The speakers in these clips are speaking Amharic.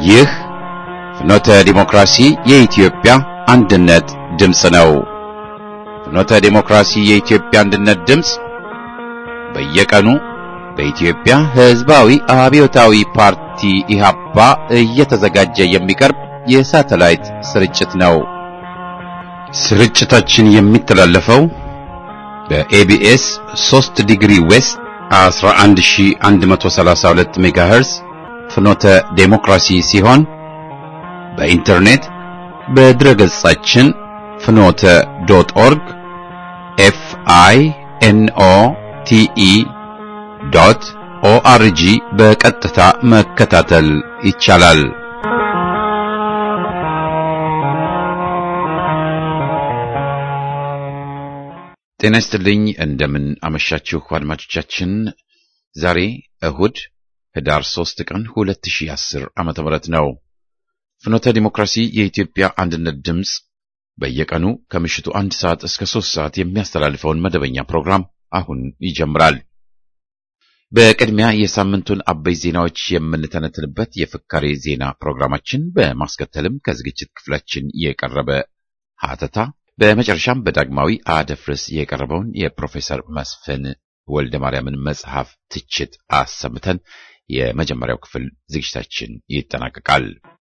ይህ ፍኖተ ዲሞክራሲ የኢትዮጵያ አንድነት ድምፅ ነው። ፍኖተ ዲሞክራሲ የኢትዮጵያ አንድነት ድምፅ በየቀኑ በኢትዮጵያ ሕዝባዊ አብዮታዊ ፓርቲ ኢህአፓ እየተዘጋጀ የሚቀርብ የሳተላይት ስርጭት ነው። ስርጭታችን የሚተላለፈው በኤቢኤስ 3 ዲግሪ ዌስት 11132 ሜጋሄርዝ ፍኖተ ዴሞክራሲ ሲሆን በኢንተርኔት በድረ ገጻችን ፍኖተ ዶት ኦርግ ኤፍ አይ ኤን ኦ ቲ ኢ ዶት ኦአርጂ በቀጥታ መከታተል ይቻላል። ጤና ይስጥልኝ። እንደምን አመሻችሁ አድማጮቻችን። ዛሬ እሁድ ህዳር 3 ቀን 2010 ዓመተ ምህረት ነው። ፍኖተ ዲሞክራሲ የኢትዮጵያ አንድነት ድምፅ በየቀኑ ከምሽቱ አንድ ሰዓት እስከ ሶስት ሰዓት የሚያስተላልፈውን መደበኛ ፕሮግራም አሁን ይጀምራል። በቅድሚያ የሳምንቱን አበይ ዜናዎች የምንተነትንበት የፍካሬ ዜና ፕሮግራማችን፣ በማስከተልም ከዝግጅት ክፍላችን የቀረበ ሀተታ፣ በመጨረሻም በዳግማዊ አደፍርስ የቀረበውን የፕሮፌሰር መስፍን ወልደ ማርያምን መጽሐፍ ትችት አሰምተን የመጀመሪያው ክፍል ዝግጅታችን ይጠናቀቃል።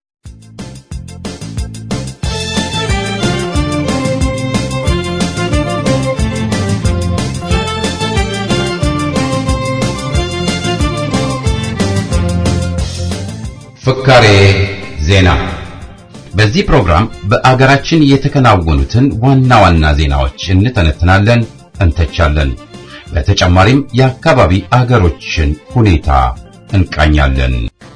ፍካሬ ዜና። በዚህ ፕሮግራም በአገራችን የተከናወኑትን ዋና ዋና ዜናዎች እንተነትናለን፣ እንተቻለን። በተጨማሪም የአካባቢ አገሮችን ሁኔታ እንቃኛለን።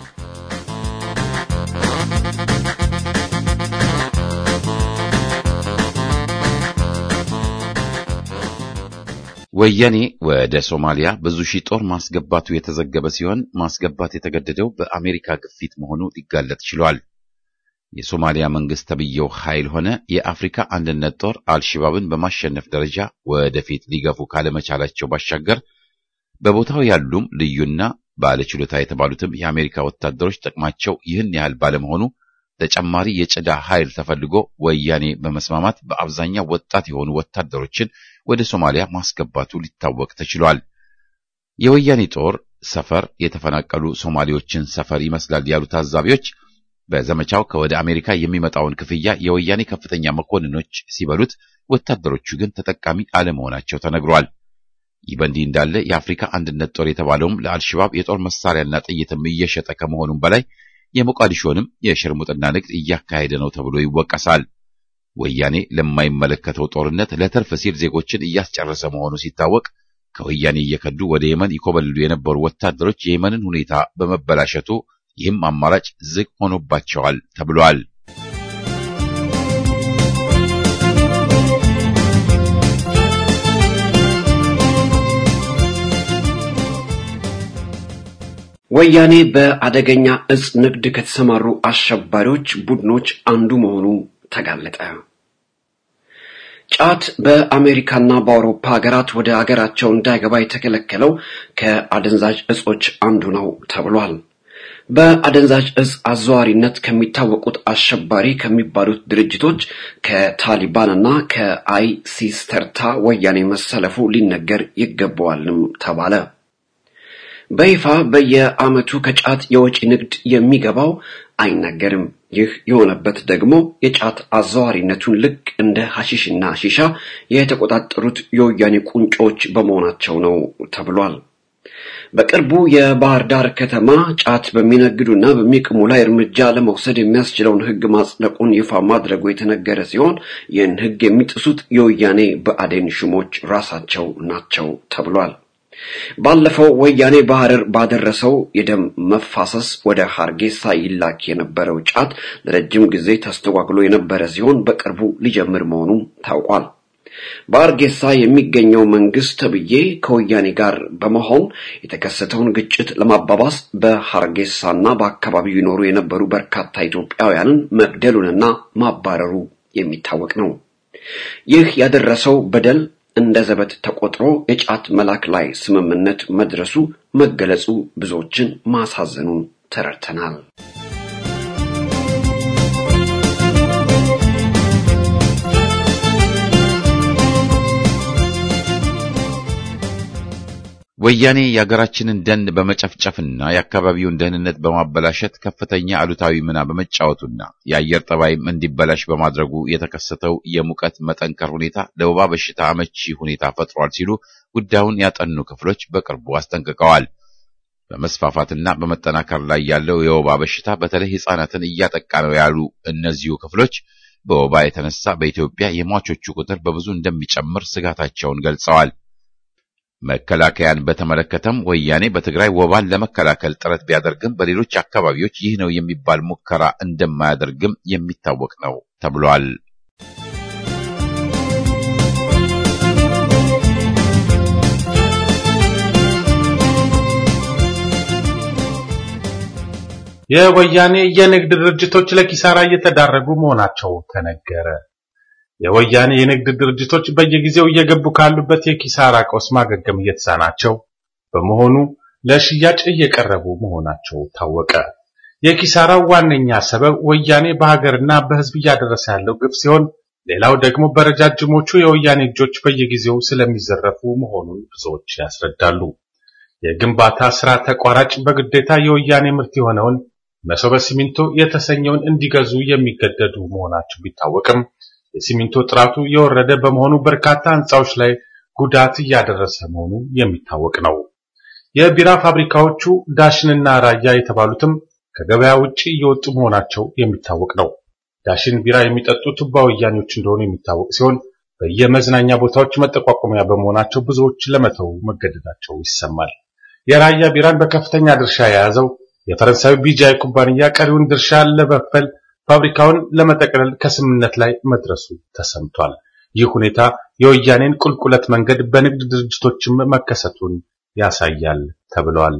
ወያኔ ወደ ሶማሊያ ብዙ ሺህ ጦር ማስገባቱ የተዘገበ ሲሆን ማስገባት የተገደደው በአሜሪካ ግፊት መሆኑ ሊጋለጥ ችሏል። የሶማሊያ መንግስት ተብየው ኃይል ሆነ የአፍሪካ አንድነት ጦር አልሸባብን በማሸነፍ ደረጃ ወደፊት ሊገፉ ካለመቻላቸው ባሻገር በቦታው ያሉም ልዩና ባለችሎታ የተባሉትም የአሜሪካ ወታደሮች ጥቅማቸው ይህን ያህል ባለመሆኑ ተጨማሪ የጭዳ ኃይል ተፈልጎ ወያኔ በመስማማት በአብዛኛው ወጣት የሆኑ ወታደሮችን ወደ ሶማሊያ ማስገባቱ ሊታወቅ ተችሏል። የወያኔ ጦር ሰፈር የተፈናቀሉ ሶማሌዎችን ሰፈር ይመስላል ያሉ ታዛቢዎች በዘመቻው ከወደ አሜሪካ የሚመጣውን ክፍያ የወያኔ ከፍተኛ መኮንኖች ሲበሉት፣ ወታደሮቹ ግን ተጠቃሚ አለመሆናቸው ተነግሯል። ይህ በእንዲህ እንዳለ የአፍሪካ አንድነት ጦር የተባለውም ለአልሸባብ የጦር መሳሪያና ጥይትም እየሸጠ ከመሆኑም በላይ የሞቃዲሾንም የሽርሙጥና ንግድ እያካሄደ ነው ተብሎ ይወቀሳል። ወያኔ ለማይመለከተው ጦርነት ለትርፍ ሲል ዜጎችን እያስጨረሰ መሆኑ ሲታወቅ ከወያኔ እየከዱ ወደ የመን ይኮበልሉ የነበሩ ወታደሮች የየመንን ሁኔታ በመበላሸቱ ይህም አማራጭ ዝግ ሆኖባቸዋል ተብሏል። ወያኔ በአደገኛ እጽ ንግድ ከተሰማሩ አሸባሪዎች ቡድኖች አንዱ መሆኑ ተጋለጠ። ጫት በአሜሪካና በአውሮፓ ሀገራት ወደ ሀገራቸው እንዳይገባ የተከለከለው ከአደንዛዥ እጾች አንዱ ነው ተብሏል። በአደንዛዥ እጽ አዘዋሪነት ከሚታወቁት አሸባሪ ከሚባሉት ድርጅቶች ከታሊባንና ከአይሲስ ተርታ ወያኔ መሰለፉ ሊነገር ይገባዋልም ተባለ። በይፋ በየዓመቱ ከጫት የወጪ ንግድ የሚገባው አይነገርም። ይህ የሆነበት ደግሞ የጫት አዘዋሪነቱን ልክ እንደ ሐሺሽና ሺሻ የተቆጣጠሩት የወያኔ ቁንጮች በመሆናቸው ነው ተብሏል። በቅርቡ የባህር ዳር ከተማ ጫት በሚነግዱና በሚቅሙ ላይ እርምጃ ለመውሰድ የሚያስችለውን ሕግ ማጽደቁን ይፋ ማድረጉ የተነገረ ሲሆን ይህን ሕግ የሚጥሱት የወያኔ ብአዴን ሹሞች ራሳቸው ናቸው ተብሏል። ባለፈው ወያኔ በሐረር ባደረሰው የደም መፋሰስ ወደ ሀርጌሳ ይላክ የነበረው ጫት ለረጅም ጊዜ ተስተጓግሎ የነበረ ሲሆን በቅርቡ ሊጀምር መሆኑም ታውቋል። በአርጌሳ የሚገኘው መንግስት ተብዬ ከወያኔ ጋር በመሆን የተከሰተውን ግጭት ለማባባስ በሀርጌሳና በአካባቢው ይኖሩ የነበሩ በርካታ ኢትዮጵያውያንን መግደሉንና ማባረሩ የሚታወቅ ነው። ይህ ያደረሰው በደል እንደ ዘበት ተቆጥሮ የጫት መላክ ላይ ስምምነት መድረሱ መገለጹ ብዙዎችን ማሳዘኑን ተረድተናል። ወያኔ የሀገራችንን ደን በመጨፍጨፍና የአካባቢውን ደህንነት በማበላሸት ከፍተኛ አሉታዊ ሚና በመጫወቱና የአየር ጠባይም እንዲበላሽ በማድረጉ የተከሰተው የሙቀት መጠንከር ሁኔታ ለወባ በሽታ አመቺ ሁኔታ ፈጥሯል ሲሉ ጉዳዩን ያጠኑ ክፍሎች በቅርቡ አስጠንቅቀዋል። በመስፋፋትና በመጠናከር ላይ ያለው የወባ በሽታ በተለይ ሕፃናትን እያጠቃ ነው ያሉ እነዚሁ ክፍሎች በወባ የተነሳ በኢትዮጵያ የሟቾቹ ቁጥር በብዙ እንደሚጨምር ስጋታቸውን ገልጸዋል። መከላከያን በተመለከተም ወያኔ በትግራይ ወባን ለመከላከል ጥረት ቢያደርግም በሌሎች አካባቢዎች ይህ ነው የሚባል ሙከራ እንደማያደርግም የሚታወቅ ነው ተብሏል። የወያኔ የንግድ ድርጅቶች ለኪሳራ እየተዳረጉ መሆናቸው ተነገረ። የወያኔ የንግድ ድርጅቶች በየጊዜው እየገቡ ካሉበት የኪሳራ ቀውስ ማገገም እየተሳናቸው በመሆኑ ለሽያጭ እየቀረቡ መሆናቸው ታወቀ። የኪሳራው ዋነኛ ሰበብ ወያኔ በሀገርና በሕዝብ እያደረሰ ያለው ግፍ ሲሆን፣ ሌላው ደግሞ በረጃጅሞቹ የወያኔ እጆች በየጊዜው ስለሚዘረፉ መሆኑን ብዙዎች ያስረዳሉ። የግንባታ ስራ ተቋራጭ በግዴታ የወያኔ ምርት የሆነውን መሶበ ሲሚንቶ የተሰኘውን እንዲገዙ የሚገደዱ መሆናቸው ቢታወቅም የሲሚንቶ ጥራቱ የወረደ በመሆኑ በርካታ ህንፃዎች ላይ ጉዳት እያደረሰ መሆኑ የሚታወቅ ነው። የቢራ ፋብሪካዎቹ ዳሽንና ራያ የተባሉትም ከገበያ ውጪ እየወጡ መሆናቸው የሚታወቅ ነው። ዳሽን ቢራ የሚጠጡ ቱባ ወያኔዎች እንደሆኑ የሚታወቅ ሲሆን በየመዝናኛ ቦታዎች መጠቋቆሚያ በመሆናቸው ብዙዎች ለመተው መገደዳቸው ይሰማል። የራያ ቢራን በከፍተኛ ድርሻ የያዘው የፈረንሳዊ ቢጃይ ኩባንያ ቀሪውን ድርሻ ለመክፈል ፋብሪካውን ለመጠቅለል ከስምምነት ላይ መድረሱ ተሰምቷል። ይህ ሁኔታ የወያኔን ቁልቁለት መንገድ በንግድ ድርጅቶችም መከሰቱን ያሳያል ተብሏል።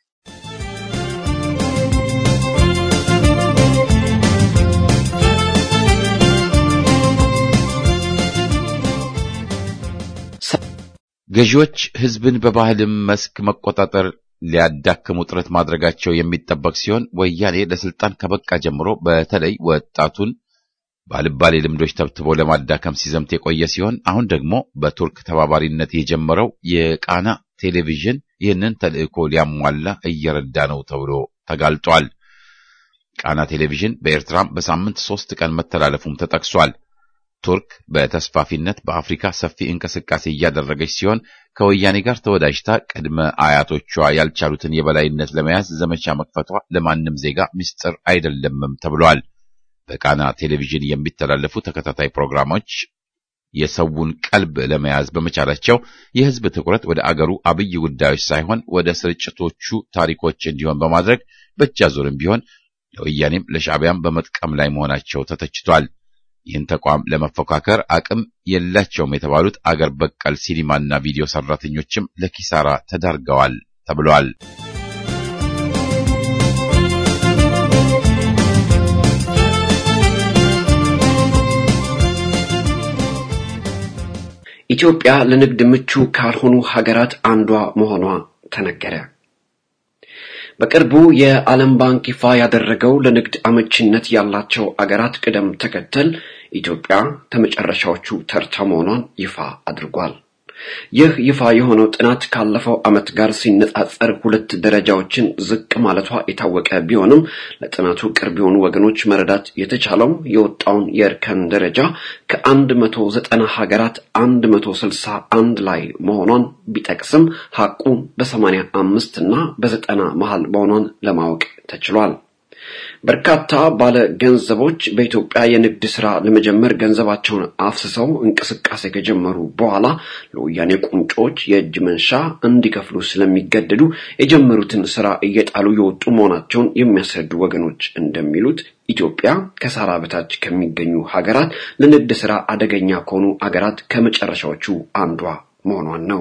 ገዢዎች ህዝብን በባህልም መስክ መቆጣጠር ሊያዳክሙ ጥረት ማድረጋቸው የሚጠበቅ ሲሆን ወያኔ ለስልጣን ከበቃ ጀምሮ በተለይ ወጣቱን ባልባሌ ልምዶች ተብትቦ ለማዳከም ሲዘምት የቆየ ሲሆን አሁን ደግሞ በቱርክ ተባባሪነት የጀመረው የቃና ቴሌቪዥን ይህንን ተልዕኮ ሊያሟላ እየረዳ ነው ተብሎ ተጋልጧል። ቃና ቴሌቪዥን በኤርትራም በሳምንት ሶስት ቀን መተላለፉም ተጠቅሷል። ቱርክ በተስፋፊነት በአፍሪካ ሰፊ እንቅስቃሴ እያደረገች ሲሆን ከወያኔ ጋር ተወዳጅታ ቅድመ አያቶቿ ያልቻሉትን የበላይነት ለመያዝ ዘመቻ መክፈቷ ለማንም ዜጋ ምስጢር አይደለምም ተብሏል። በቃና ቴሌቪዥን የሚተላለፉ ተከታታይ ፕሮግራሞች የሰውን ቀልብ ለመያዝ በመቻላቸው የህዝብ ትኩረት ወደ አገሩ አብይ ጉዳዮች ሳይሆን ወደ ስርጭቶቹ ታሪኮች እንዲሆን በማድረግ በእጅ አዙርም ቢሆን ለወያኔም ለሻዕቢያም በመጥቀም ላይ መሆናቸው ተተችቷል። ይህን ተቋም ለመፎካከር አቅም የላቸውም የተባሉት አገር በቀል ሲኒማና ቪዲዮ ሰራተኞችም ለኪሳራ ተዳርገዋል ተብሏል። ኢትዮጵያ ለንግድ ምቹ ካልሆኑ ሀገራት አንዷ መሆኗ ተነገረ። በቅርቡ የዓለም ባንክ ይፋ ያደረገው ለንግድ አመቺነት ያላቸው አገራት ቅደም ተከተል ኢትዮጵያ ከመጨረሻዎቹ ተርታ መሆኗን ይፋ አድርጓል። ይህ ይፋ የሆነው ጥናት ካለፈው ዓመት ጋር ሲነጻጸር ሁለት ደረጃዎችን ዝቅ ማለቷ የታወቀ ቢሆንም ለጥናቱ ቅርብ የሆኑ ወገኖች መረዳት የተቻለው የወጣውን የእርከን ደረጃ ከአንድ መቶ ዘጠና ሀገራት አንድ መቶ ስልሳ አንድ ላይ መሆኗን ቢጠቅስም ሀቁ በሰማንያ አምስት እና በዘጠና መሃል መሆኗን ለማወቅ ተችሏል። በርካታ ባለ ገንዘቦች በኢትዮጵያ የንግድ ስራ ለመጀመር ገንዘባቸውን አፍስሰው እንቅስቃሴ ከጀመሩ በኋላ ለወያኔ ቁንጮች የእጅ መንሻ እንዲከፍሉ ስለሚገደዱ የጀመሩትን ስራ እየጣሉ የወጡ መሆናቸውን የሚያስረዱ ወገኖች እንደሚሉት ኢትዮጵያ ከሳራ በታች ከሚገኙ ሀገራት ለንግድ ስራ አደገኛ ከሆኑ አገራት ከመጨረሻዎቹ አንዷ መሆኗን ነው።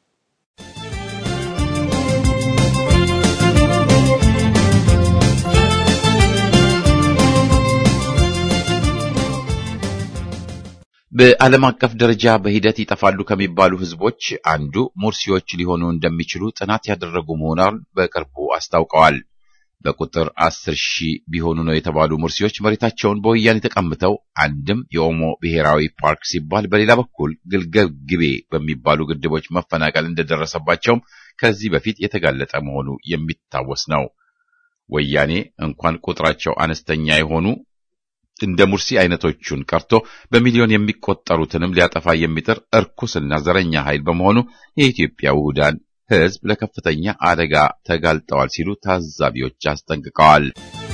በዓለም አቀፍ ደረጃ በሂደት ይጠፋሉ ከሚባሉ ህዝቦች አንዱ ሙርሲዎች ሊሆኑ እንደሚችሉ ጥናት ያደረጉ መሆኑን በቅርቡ አስታውቀዋል። በቁጥር አስር ሺህ ቢሆኑ ነው የተባሉ ሙርሲዎች መሬታቸውን በወያኔ ተቀምተው አንድም የኦሞ ብሔራዊ ፓርክ ሲባል፣ በሌላ በኩል ግልገል ግቤ በሚባሉ ግድቦች መፈናቀል እንደደረሰባቸውም ከዚህ በፊት የተጋለጠ መሆኑ የሚታወስ ነው። ወያኔ እንኳን ቁጥራቸው አነስተኛ የሆኑ እንደ ሙርሲ አይነቶቹን ቀርቶ በሚሊዮን የሚቆጠሩትንም ሊያጠፋ የሚጥር እርኩስና ዘረኛ ኃይል በመሆኑ የኢትዮጵያ ውሁዳን ሕዝብ ለከፍተኛ አደጋ ተጋልጠዋል ሲሉ ታዛቢዎች አስጠንቅቀዋል።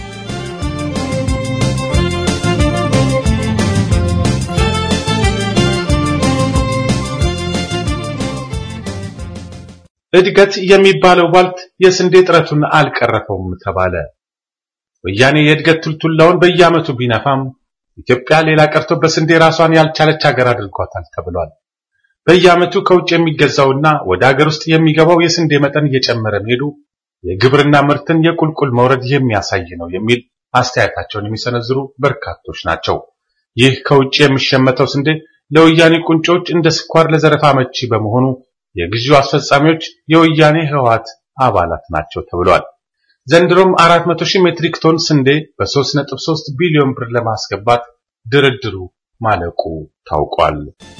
እድገት የሚባለው ባልት የስንዴ ጥረቱን አልቀረፈውም ተባለ። ወያኔ የእድገት ቱልቱላውን በየዓመቱ ቢነፋም ኢትዮጵያ ሌላ ቀርቶ በስንዴ ራሷን ያልቻለች ሀገር አድርጓታል ተብሏል። በየዓመቱ ከውጭ የሚገዛውና ወደ ሀገር ውስጥ የሚገባው የስንዴ መጠን እየጨመረ መሄዱ የግብርና ምርትን የቁልቁል መውረድ የሚያሳይ ነው የሚል አስተያየታቸውን የሚሰነዝሩ በርካቶች ናቸው። ይህ ከውጭ የሚሸመተው ስንዴ ለወያኔ ቁንጮች እንደ ስኳር ለዘረፋ መቺ በመሆኑ የግዢው አስፈጻሚዎች የወያኔ ህወሓት አባላት ናቸው ተብሏል። ዘንድሮም 400 ሺህ ሜትሪክ ቶን ስንዴ በ3.3 ቢሊዮን ብር ለማስገባት ድርድሩ ማለቁ ታውቋል።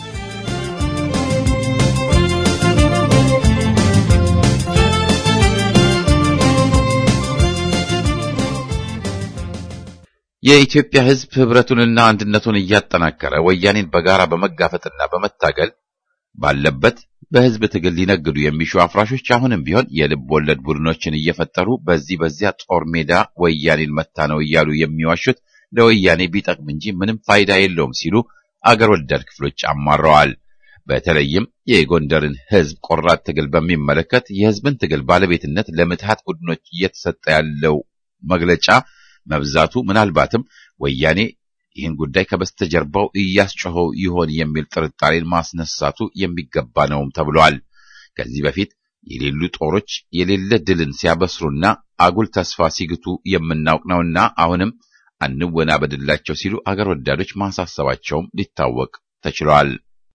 የኢትዮጵያ ሕዝብ ህብረቱንና አንድነቱን እያጠናከረ ወያኔን በጋራ በመጋፈጥና በመታገል ባለበት በህዝብ ትግል ሊነግዱ የሚሹ አፍራሾች አሁንም ቢሆን የልብ ወለድ ቡድኖችን እየፈጠሩ በዚህ በዚያ ጦር ሜዳ ወያኔን መታ ነው እያሉ የሚዋሹት ለወያኔ ቢጠቅም እንጂ ምንም ፋይዳ የለውም ሲሉ አገር ወዳድ ክፍሎች አማረዋል። በተለይም የጎንደርን ህዝብ ቆራጥ ትግል በሚመለከት የህዝብን ትግል ባለቤትነት ለምትሃት ቡድኖች እየተሰጠ ያለው መግለጫ መብዛቱ ምናልባትም ወያኔ ይህን ጉዳይ ከበስተጀርባው እያስጮኸው ይሆን የሚል ጥርጣሬን ማስነሳቱ የሚገባ ነውም ተብሏል። ከዚህ በፊት የሌሉ ጦሮች የሌለ ድልን ሲያበስሩና አጉል ተስፋ ሲግቱ የምናውቅ ነውና አሁንም አንወናበድላቸው ሲሉ አገር ወዳዶች ማሳሰባቸውም ሊታወቅ ተችሏል።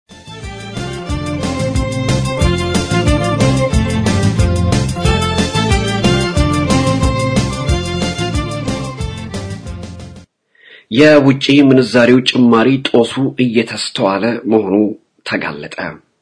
የውጪ ምንዛሪው ጭማሪ ጦሱ እየተስተዋለ መሆኑ ተጋለጠ።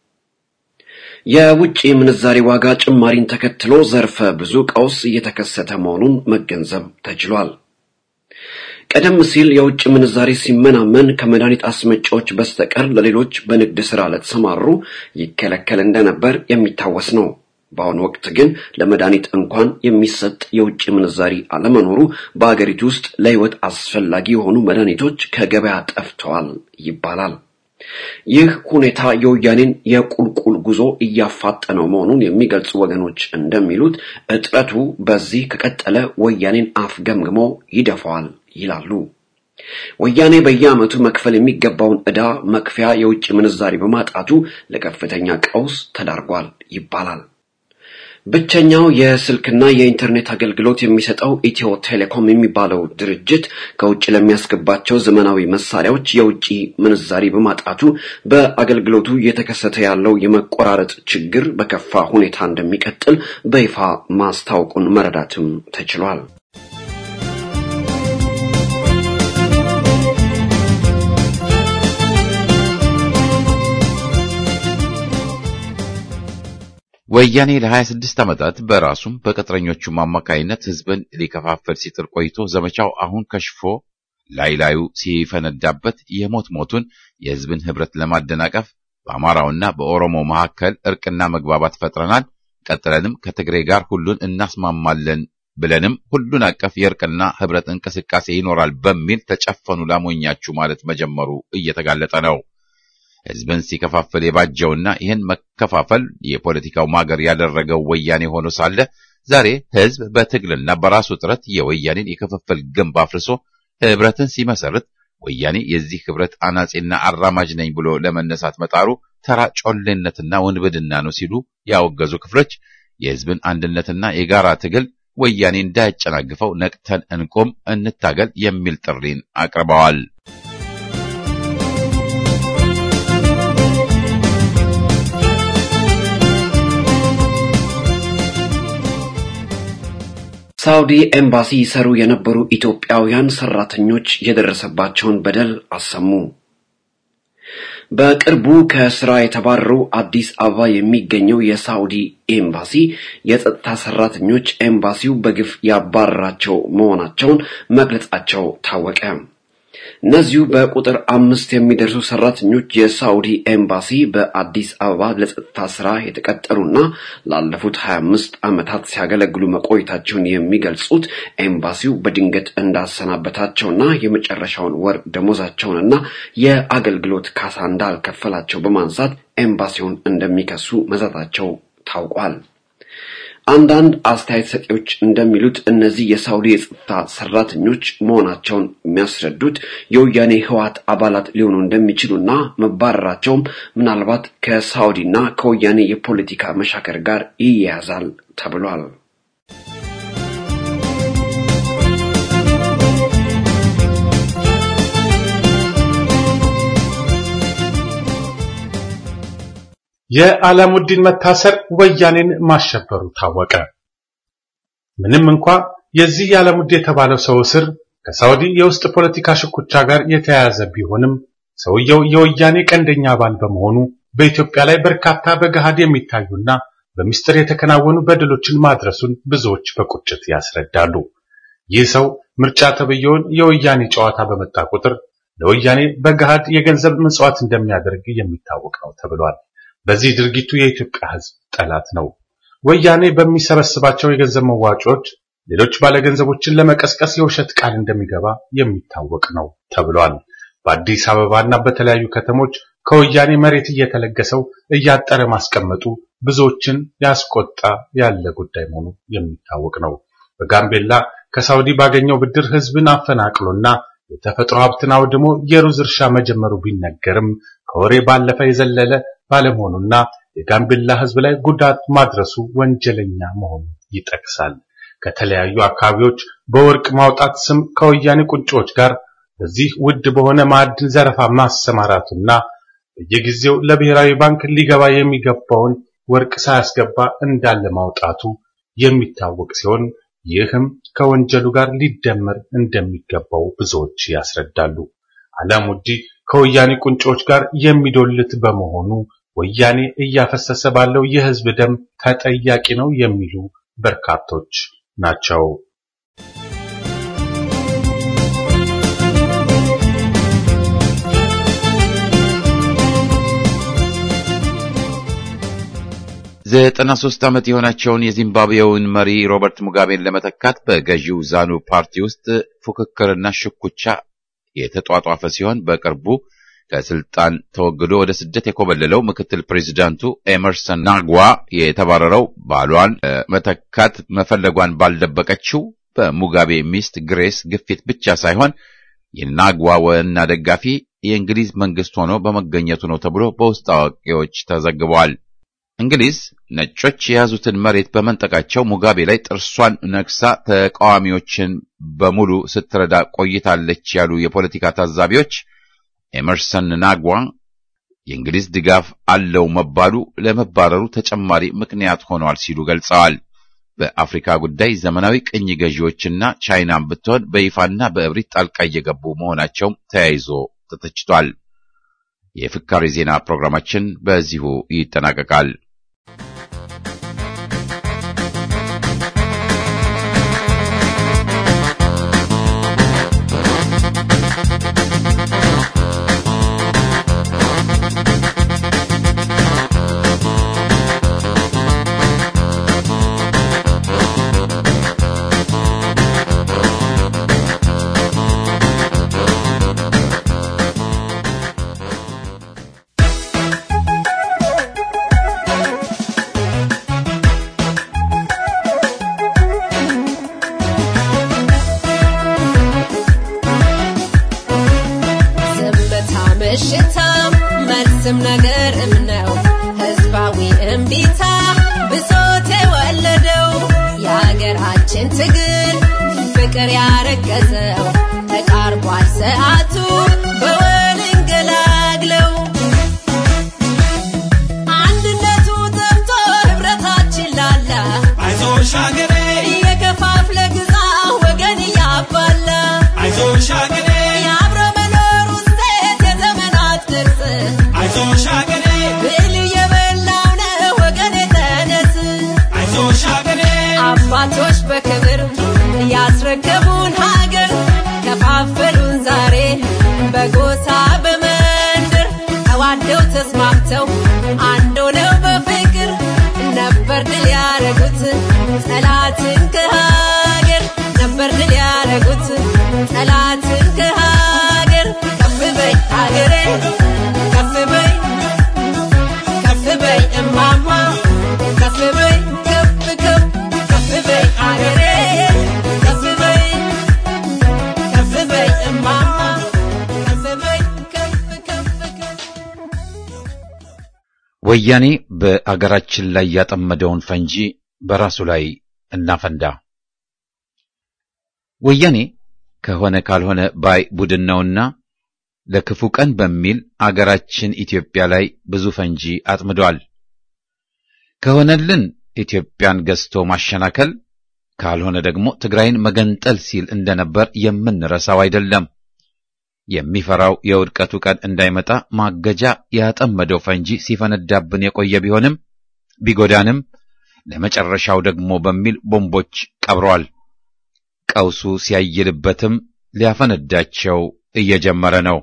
የውጭ ምንዛሪ ዋጋ ጭማሪን ተከትሎ ዘርፈ ብዙ ቀውስ እየተከሰተ መሆኑን መገንዘብ ተችሏል። ቀደም ሲል የውጭ ምንዛሪ ሲመናመን ከመድኃኒት አስመጪዎች በስተቀር ለሌሎች በንግድ ሥራ ለተሰማሩ ይከለከል እንደነበር የሚታወስ ነው። በአሁኑ ወቅት ግን ለመድኃኒት እንኳን የሚሰጥ የውጭ ምንዛሪ አለመኖሩ በአገሪቱ ውስጥ ለሕይወት አስፈላጊ የሆኑ መድኃኒቶች ከገበያ ጠፍተዋል ይባላል። ይህ ሁኔታ የወያኔን የቁልቁል ጉዞ እያፋጠነው መሆኑን የሚገልጹ ወገኖች እንደሚሉት እጥረቱ በዚህ ከቀጠለ ወያኔን አፍገምግሞ ይደፋዋል ይላሉ። ወያኔ በየዓመቱ መክፈል የሚገባውን ዕዳ መክፈያ የውጭ ምንዛሪ በማጣቱ ለከፍተኛ ቀውስ ተዳርጓል ይባላል። ብቸኛው የስልክና የኢንተርኔት አገልግሎት የሚሰጠው ኢትዮ ቴሌኮም የሚባለው ድርጅት ከውጭ ለሚያስገባቸው ዘመናዊ መሳሪያዎች የውጭ ምንዛሪ በማጣቱ በአገልግሎቱ እየተከሰተ ያለው የመቆራረጥ ችግር በከፋ ሁኔታ እንደሚቀጥል በይፋ ማስታወቁን መረዳትም ተችሏል። ወያኔ ለ26 ዓመታት በራሱም በቅጥረኞቹም አማካይነት ህዝብን ሊከፋፈል ሲጥር ቆይቶ ዘመቻው አሁን ከሽፎ ላይ ላዩ ሲፈነዳበት የሞት ሞቱን የህዝብን ህብረት ለማደናቀፍ በአማራውና በኦሮሞ መካከል እርቅና መግባባት ፈጥረናል፣ ቀጥለንም ከትግሬ ጋር ሁሉን እናስማማለን ብለንም ሁሉን አቀፍ የእርቅና ህብረት እንቅስቃሴ ይኖራል በሚል ተጨፈኑ ላሞኛችሁ ማለት መጀመሩ እየተጋለጠ ነው። ህዝብን ሲከፋፈል የባጀውና ይህን መከፋፈል የፖለቲካው ማገር ያደረገው ወያኔ ሆኖ ሳለ ዛሬ ህዝብ በትግልና በራሱ ጥረት የወያኔን የክፍፍል ግንብ አፍርሶ ህብረትን ሲመሰርት ወያኔ የዚህ ህብረት አናጺና አራማጅ ነኝ ብሎ ለመነሳት መጣሩ ተራ ጮሌነትና ወንብድና ነው ሲሉ ያወገዙ ክፍሎች የህዝብን አንድነትና የጋራ ትግል ወያኔ እንዳያጨናግፈው ነቅተን እንቆም፣ እንታገል የሚል ጥሪን አቅርበዋል። ሳውዲ ኤምባሲ ይሰሩ የነበሩ ኢትዮጵያውያን ሰራተኞች የደረሰባቸውን በደል አሰሙ። በቅርቡ ከስራ የተባረሩ አዲስ አበባ የሚገኘው የሳውዲ ኤምባሲ የጸጥታ ሰራተኞች ኤምባሲው በግፍ ያባረራቸው መሆናቸውን መግለጻቸው ታወቀ። እነዚሁ በቁጥር አምስት የሚደርሱ ሰራተኞች የሳውዲ ኤምባሲ በአዲስ አበባ ለጸጥታ ስራ የተቀጠሩና ላለፉት 25 ዓመታት ሲያገለግሉ መቆየታቸውን የሚገልጹት ኤምባሲው በድንገት እንዳሰናበታቸውና የመጨረሻውን ወር ደሞዛቸውንና የአገልግሎት ካሳ እንዳልከፈላቸው በማንሳት ኤምባሲውን እንደሚከሱ መዛታቸው ታውቋል። አንዳንድ አስተያየት ሰጪዎች እንደሚሉት እነዚህ የሳውዲ የጸጥታ ሰራተኞች መሆናቸውን የሚያስረዱት የወያኔ ህወሓት አባላት ሊሆኑ እንደሚችሉና መባረራቸውም ምናልባት ከሳውዲና ከወያኔ የፖለቲካ መሻከር ጋር ይያያዛል ተብሏል። የዓላሙዲን መታሰር ወያኔን ማሸበሩ ታወቀ። ምንም እንኳ የዚህ የዓላሙዲ የተባለው ሰው እስር ከሳውዲ የውስጥ ፖለቲካ ሽኩቻ ጋር የተያያዘ ቢሆንም ሰውየው የወያኔ ቀንደኛ አባል በመሆኑ በኢትዮጵያ ላይ በርካታ በገሃድ የሚታዩና በሚስጥር የተከናወኑ በደሎችን ማድረሱን ብዙዎች በቁጭት ያስረዳሉ። ይህ ሰው ምርጫ ተብየውን የወያኔ ጨዋታ በመጣ ቁጥር ለወያኔ በገሃድ የገንዘብ ምጽዋት እንደሚያደርግ የሚታወቅ ነው ተብሏል። በዚህ ድርጊቱ የኢትዮጵያ ሕዝብ ጠላት ነው። ወያኔ በሚሰበስባቸው የገንዘብ መዋጮዎች ሌሎች ባለገንዘቦችን ለመቀስቀስ የውሸት ቃል እንደሚገባ የሚታወቅ ነው ተብሏል። በአዲስ አበባና በተለያዩ ከተሞች ከወያኔ መሬት እየተለገሰው እያጠረ ማስቀመጡ ብዙዎችን ያስቆጣ ያለ ጉዳይ መሆኑ የሚታወቅ ነው። በጋምቤላ ከሳውዲ ባገኘው ብድር ሕዝብን አፈናቅሎና የተፈጥሮ ሀብትን አውድሞ የሩዝ እርሻ መጀመሩ ቢነገርም ከወሬ ባለፈ የዘለለ ባለመሆኑና የጋምቤላ ሕዝብ ላይ ጉዳት ማድረሱ ወንጀለኛ መሆኑ ይጠቅሳል። ከተለያዩ አካባቢዎች በወርቅ ማውጣት ስም ከወያኔ ቁንጮች ጋር በዚህ ውድ በሆነ ማዕድን ዘረፋ ማሰማራቱና በየጊዜው ለብሔራዊ ባንክ ሊገባ የሚገባውን ወርቅ ሳያስገባ እንዳለ ማውጣቱ የሚታወቅ ሲሆን ይህም ከወንጀሉ ጋር ሊደመር እንደሚገባው ብዙዎች ያስረዳሉ። አላሙዲ ከወያኔ ቁንጮች ጋር የሚዶልት በመሆኑ ወያኔ እያፈሰሰ ባለው የህዝብ ደም ተጠያቂ ነው የሚሉ በርካቶች ናቸው። ዘጠና ሦስት ዓመት የሆናቸውን የዚምባብዌውን መሪ ሮበርት ሙጋቤን ለመተካት በገዢው ዛኑ ፓርቲ ውስጥ ፉክክርና ሽኩቻ የተጧጧፈ ሲሆን በቅርቡ ከስልጣን ተወግዶ ወደ ስደት የኮበለለው ምክትል ፕሬዚዳንቱ ኤመርሰን ናግዋ የተባረረው ባሏን መተካት መፈለጓን ባልደበቀችው በሙጋቤ ሚስት ግሬስ ግፊት ብቻ ሳይሆን የናግዋ ዋና ደጋፊ የእንግሊዝ መንግስት ሆኖ በመገኘቱ ነው ተብሎ በውስጥ አዋቂዎች ተዘግበዋል። እንግሊዝ ነጮች የያዙትን መሬት በመንጠቃቸው ሙጋቤ ላይ ጥርሷን ነክሳ ተቃዋሚዎችን በሙሉ ስትረዳ ቆይታለች ያሉ የፖለቲካ ታዛቢዎች ኤመርሰን ናግዋ የእንግሊዝ ድጋፍ አለው መባሉ ለመባረሩ ተጨማሪ ምክንያት ሆኗል ሲሉ ገልጸዋል። በአፍሪካ ጉዳይ ዘመናዊ ቅኝ ገዢዎችና ቻይናን ብትሆን በይፋና በእብሪት ጣልቃ እየገቡ መሆናቸውም ተያይዞ ተተችቷል። የፍካሬ ዜና ፕሮግራማችን በዚሁ ይጠናቀቃል። በሽታም መልስም ነገርም ነው ህዝባዊ እምቢታ ብሶት የወለደው የሀገራችን ትግል ፍቅር ያረገዘው ተቃርቧል ሰዓቱ በወል እንገላግለው አንድነቱ ጠፍቶ ህብረታችን ላላ አይዞሽ ሀገሬ እየከፋፍለ ግዛ ወገን እያባላ አይዞሽ ሀገሬ የአብሮ መኖር ውጤት የዘመናት ቅርጽ ተስማምተው አንድ ሆነው በፍቅር ነበር ድል ያረጉት ጠላትን ከሀገር ነበር ድል ያረጉት ጠላትን ከሀገር ከፍ በይ ሀገሬ ከፍ በይ ከፍ በይ እማማ ከፍ በይ ከፍ ከፍ ከፍ በይ ሀገሬ ከፍ በይ ከፍ በይ እማማ ከፍ በይ ከፍ ከፍ ከፍ ወያኔ በአገራችን ላይ ያጠመደውን ፈንጂ በራሱ ላይ እናፈንዳ። ወያኔ ከሆነ ካልሆነ ባይ ቡድን ነውና ለክፉ ቀን በሚል አገራችን ኢትዮጵያ ላይ ብዙ ፈንጂ አጥምዷል። ከሆነልን ኢትዮጵያን ገዝቶ ማሸናከል፣ ካልሆነ ደግሞ ትግራይን መገንጠል ሲል እንደነበር የምንረሳው አይደለም። የሚፈራው የውድቀቱ ቀን እንዳይመጣ ማገጃ ያጠመደው ፈንጂ ሲፈነዳብን የቆየ ቢሆንም ቢጎዳንም ለመጨረሻው ደግሞ በሚል ቦምቦች ቀብሯል። ቀውሱ ሲያይልበትም ሊያፈነዳቸው እየጀመረ ነው።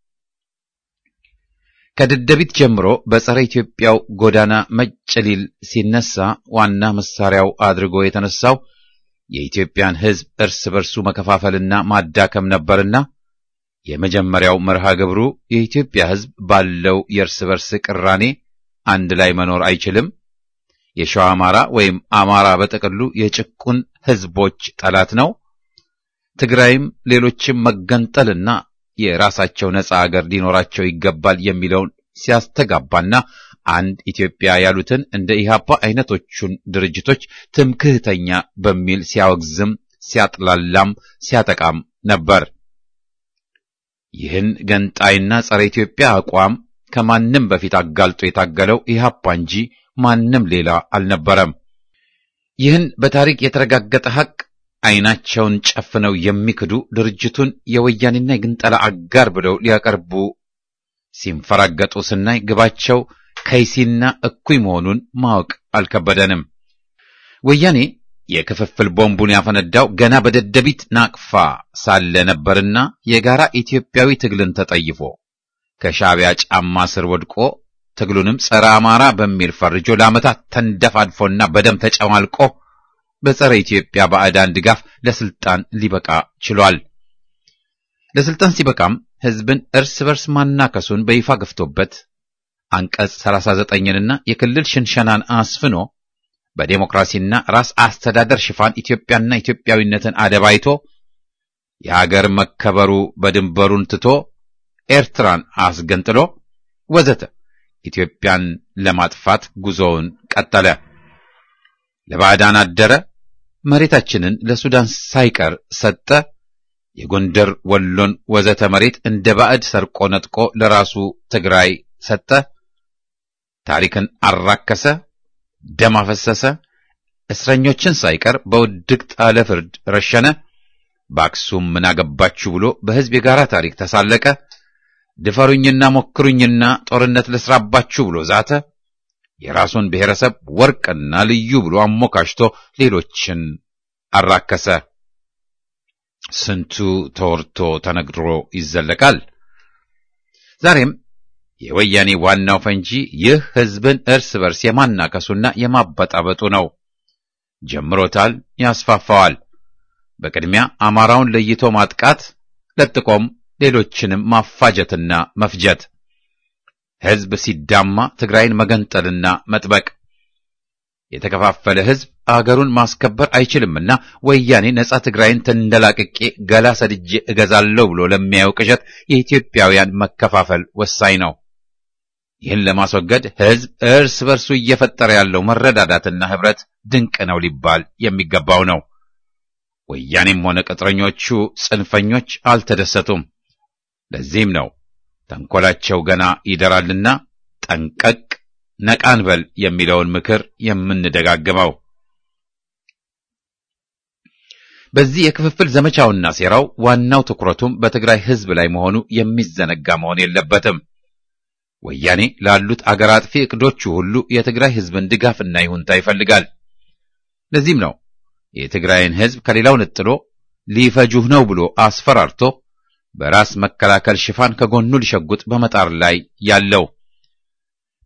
ከደደቢት ጀምሮ በጸረ ኢትዮጵያው ጎዳና መጭ ሊል ሲነሳ ዋና መሳሪያው አድርጎ የተነሳው የኢትዮጵያን ሕዝብ እርስ በርሱ መከፋፈልና ማዳከም ነበርና የመጀመሪያው መርሃ ግብሩ የኢትዮጵያ ሕዝብ ባለው የእርስ በርስ ቅራኔ አንድ ላይ መኖር አይችልም፣ የሸዋ አማራ ወይም አማራ በጥቅሉ የጭቁን ሕዝቦች ጠላት ነው፣ ትግራይም ሌሎችም መገንጠልና የራሳቸው ነጻ አገር ሊኖራቸው ይገባል የሚለውን ሲያስተጋባና አንድ ኢትዮጵያ ያሉትን እንደ ኢህአፓ አይነቶቹን ድርጅቶች ትምክህተኛ በሚል ሲያወግዝም ሲያጥላላም ሲያጠቃም ነበር። ይህን ገንጣይና ጸረ ኢትዮጵያ አቋም ከማንም በፊት አጋልጦ የታገለው ኢህአፓ እንጂ ማንም ሌላ አልነበረም። ይህን በታሪክ የተረጋገጠ ሐቅ አይናቸውን ጨፍነው የሚክዱ ድርጅቱን የወያኔና የግንጠላ አጋር ብለው ሊያቀርቡ ሲንፈራገጡ ስናይ ግባቸው ከይሲና እኩይ መሆኑን ማወቅ አልከበደንም። ወያኔ የክፍፍል ቦምቡን ያፈነዳው ገና በደደቢት ናቅፋ ሳለ ነበርና የጋራ ኢትዮጵያዊ ትግልን ተጠይፎ ከሻዕቢያ ጫማ ስር ወድቆ ትግሉንም ጸረ አማራ በሚል ፈርጆ ለዓመታት ተንደፋድፎና በደም ተጨማልቆ በጸረ ኢትዮጵያ ባዕዳን ድጋፍ ለስልጣን ሊበቃ ችሏል። ለስልጣን ሲበቃም ሕዝብን እርስ በርስ ማናከሱን በይፋ ገፍቶበት አንቀጽ 39ንና የክልል ሽንሸናን አስፍኖ በዴሞክራሲና ራስ አስተዳደር ሽፋን ኢትዮጵያና ኢትዮጵያዊነትን አደባይቶ የሀገር መከበሩ በድንበሩን ትቶ ኤርትራን አስገንጥሎ ወዘተ ኢትዮጵያን ለማጥፋት ጉዞውን ቀጠለ። ለባዕዳን አደረ። መሬታችንን ለሱዳን ሳይቀር ሰጠ። የጎንደር ወሎን ወዘተ መሬት እንደ ባዕድ ሰርቆ ነጥቆ ለራሱ ትግራይ ሰጠ። ታሪክን አራከሰ፣ ደም አፈሰሰ። እስረኞችን ሳይቀር በውድቅት አለ ፍርድ ረሸነ። በአክሱም ምን አገባችሁ ብሎ በሕዝብ የጋራ ታሪክ ተሳለቀ። ድፈሩኝና ሞክሩኝና ጦርነት ልስራባችሁ ብሎ ዛተ። የራሱን ብሔረሰብ ወርቅና ልዩ ብሎ አሞካሽቶ ሌሎችን አራከሰ። ስንቱ ተወርቶ ተነግሮ ይዘለቃል። ዛሬም የወያኔ ዋናው ፈንጂ ይህ ሕዝብን እርስ በርስ የማናከሱና የማበጣበጡ ነው። ጀምሮታል፣ ያስፋፋዋል። በቅድሚያ አማራውን ለይቶ ማጥቃት፣ ለጥቆም ሌሎችንም ማፋጀትና መፍጀት፣ ሕዝብ ሲዳማ ትግራይን መገንጠልና መጥበቅ። የተከፋፈለ ሕዝብ አገሩን ማስከበር አይችልምና ወያኔ ነጻ ትግራይን ተንደላቅቄ ገላ ሰድጄ እገዛለሁ ብሎ ለሚያየው ቅዠት የኢትዮጵያውያን መከፋፈል ወሳኝ ነው። ይህን ለማስወገድ ሕዝብ እርስ በርሱ እየፈጠረ ያለው መረዳዳትና ኅብረት ድንቅ ነው ሊባል የሚገባው ነው። ወያኔም ሆነ ቅጥረኞቹ ጽንፈኞች አልተደሰቱም። ለዚህም ነው ተንኰላቸው ገና ይደራልና ጠንቀቅ ነቃን በል የሚለውን ምክር የምንደጋግመው። በዚህ የክፍፍል ዘመቻውና ሴራው ዋናው ትኩረቱም በትግራይ ሕዝብ ላይ መሆኑ የሚዘነጋ መሆን የለበትም። ወያኔ ላሉት አገር አጥፊ ዕቅዶቹ ሁሉ የትግራይ ሕዝብን ድጋፍና ይሁንታ ይፈልጋል። ለዚህም ነው የትግራይን ሕዝብ ከሌላው ነጥሎ ሊፈጁህ ነው ብሎ አስፈራርቶ በራስ መከላከል ሽፋን ከጎኑ ሊሸጉጥ በመጣር ላይ ያለው።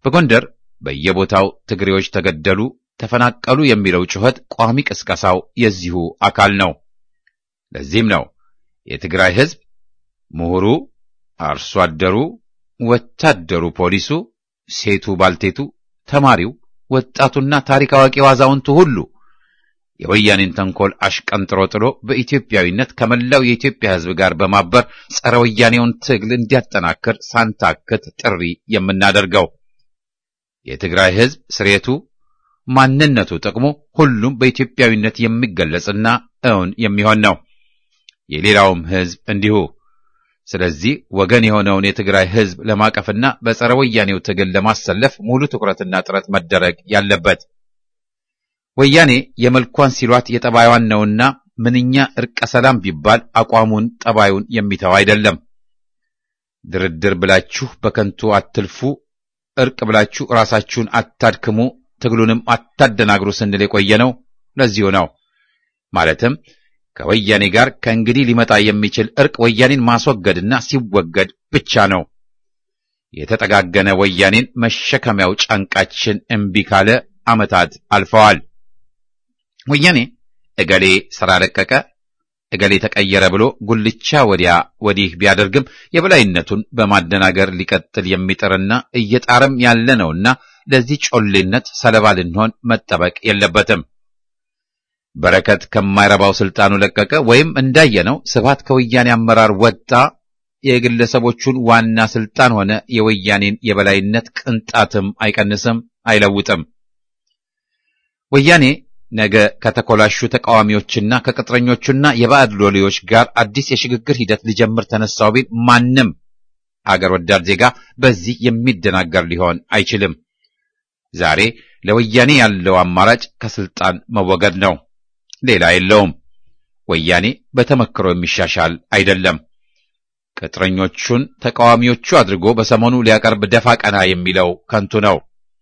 በጎንደር በየቦታው ትግሬዎች ተገደሉ፣ ተፈናቀሉ የሚለው ጩኸት ቋሚ ቅስቀሳው የዚሁ አካል ነው። ለዚህም ነው የትግራይ ሕዝብ ምሁሩ፣ አርሶ አደሩ፣ ወታደሩ፣ ፖሊሱ፣ ሴቱ፣ ባልቴቱ፣ ተማሪው፣ ወጣቱና ታሪክ አዋቂው አዛውንቱ ሁሉ የወያኔን ተንኮል አሽቀንጥሮ ጥሎ በኢትዮጵያዊነት ከመላው የኢትዮጵያ ሕዝብ ጋር በማበር ጸረ ወያኔውን ትግል እንዲያጠናክር ሳንታክት ጥሪ የምናደርገው የትግራይ ሕዝብ ስሬቱ፣ ማንነቱ፣ ጥቅሙ ሁሉም በኢትዮጵያዊነት የሚገለጽና እውን የሚሆን ነው። የሌላውም ሕዝብ እንዲሁ። ስለዚህ ወገን የሆነውን የትግራይ ሕዝብ ለማቀፍና በጸረ ወያኔው ትግል ለማሰለፍ ሙሉ ትኩረትና ጥረት መደረግ ያለበት ወያኔ የመልኳን ሲሏት የጠባይዋን ነውና ምንኛ እርቀ ሰላም ቢባል አቋሙን ጠባዩን የሚተው አይደለም። ድርድር ብላችሁ በከንቱ አትልፉ፣ እርቅ ብላችሁ ራሳችሁን አታድክሙ፣ ትግሉንም አታደናግሩ ስንል የቆየ ነው። ለዚሁ ነው ማለትም ከወያኔ ጋር ከእንግዲህ ሊመጣ የሚችል እርቅ ወያኔን ማስወገድና ሲወገድ ብቻ ነው። የተጠጋገነ ወያኔን መሸከሚያው ጫንቃችን እምቢ ካለ ዓመታት አልፈዋል። ወያኔ እገሌ ሥራ ለቀቀ፣ እገሌ ተቀየረ ብሎ ጉልቻ ወዲያ ወዲህ ቢያደርግም የበላይነቱን በማደናገር ሊቀጥል የሚጥርና እየጣረም ያለ ነውና ለዚህ ጮሌነት ሰለባ ልንሆን መጠበቅ የለበትም። በረከት ከማይረባው ስልጣኑ ለቀቀ ወይም እንዳየነው ስብሃት ከወያኔ አመራር ወጣ። የግለሰቦቹን ዋና ስልጣን ሆነ የወያኔን የበላይነት ቅንጣትም አይቀንስም፣ አይለውጥም። ወያኔ ነገ ከተኮላሹ ተቃዋሚዎችና ከቅጥረኞቹና የባዕድ ሎሌዎች ጋር አዲስ የሽግግር ሂደት ሊጀምር ተነሳው ቢል ማንም አገር ወዳድ ዜጋ በዚህ የሚደናገር ሊሆን አይችልም። ዛሬ ለወያኔ ያለው አማራጭ ከስልጣን መወገድ ነው። ሌላ የለውም። ወያኔ በተመክሮ የሚሻሻል አይደለም። ቅጥረኞቹን ተቃዋሚዎቹ አድርጎ በሰሞኑ ሊያቀርብ ደፋ ቀና የሚለው ከንቱ ነው።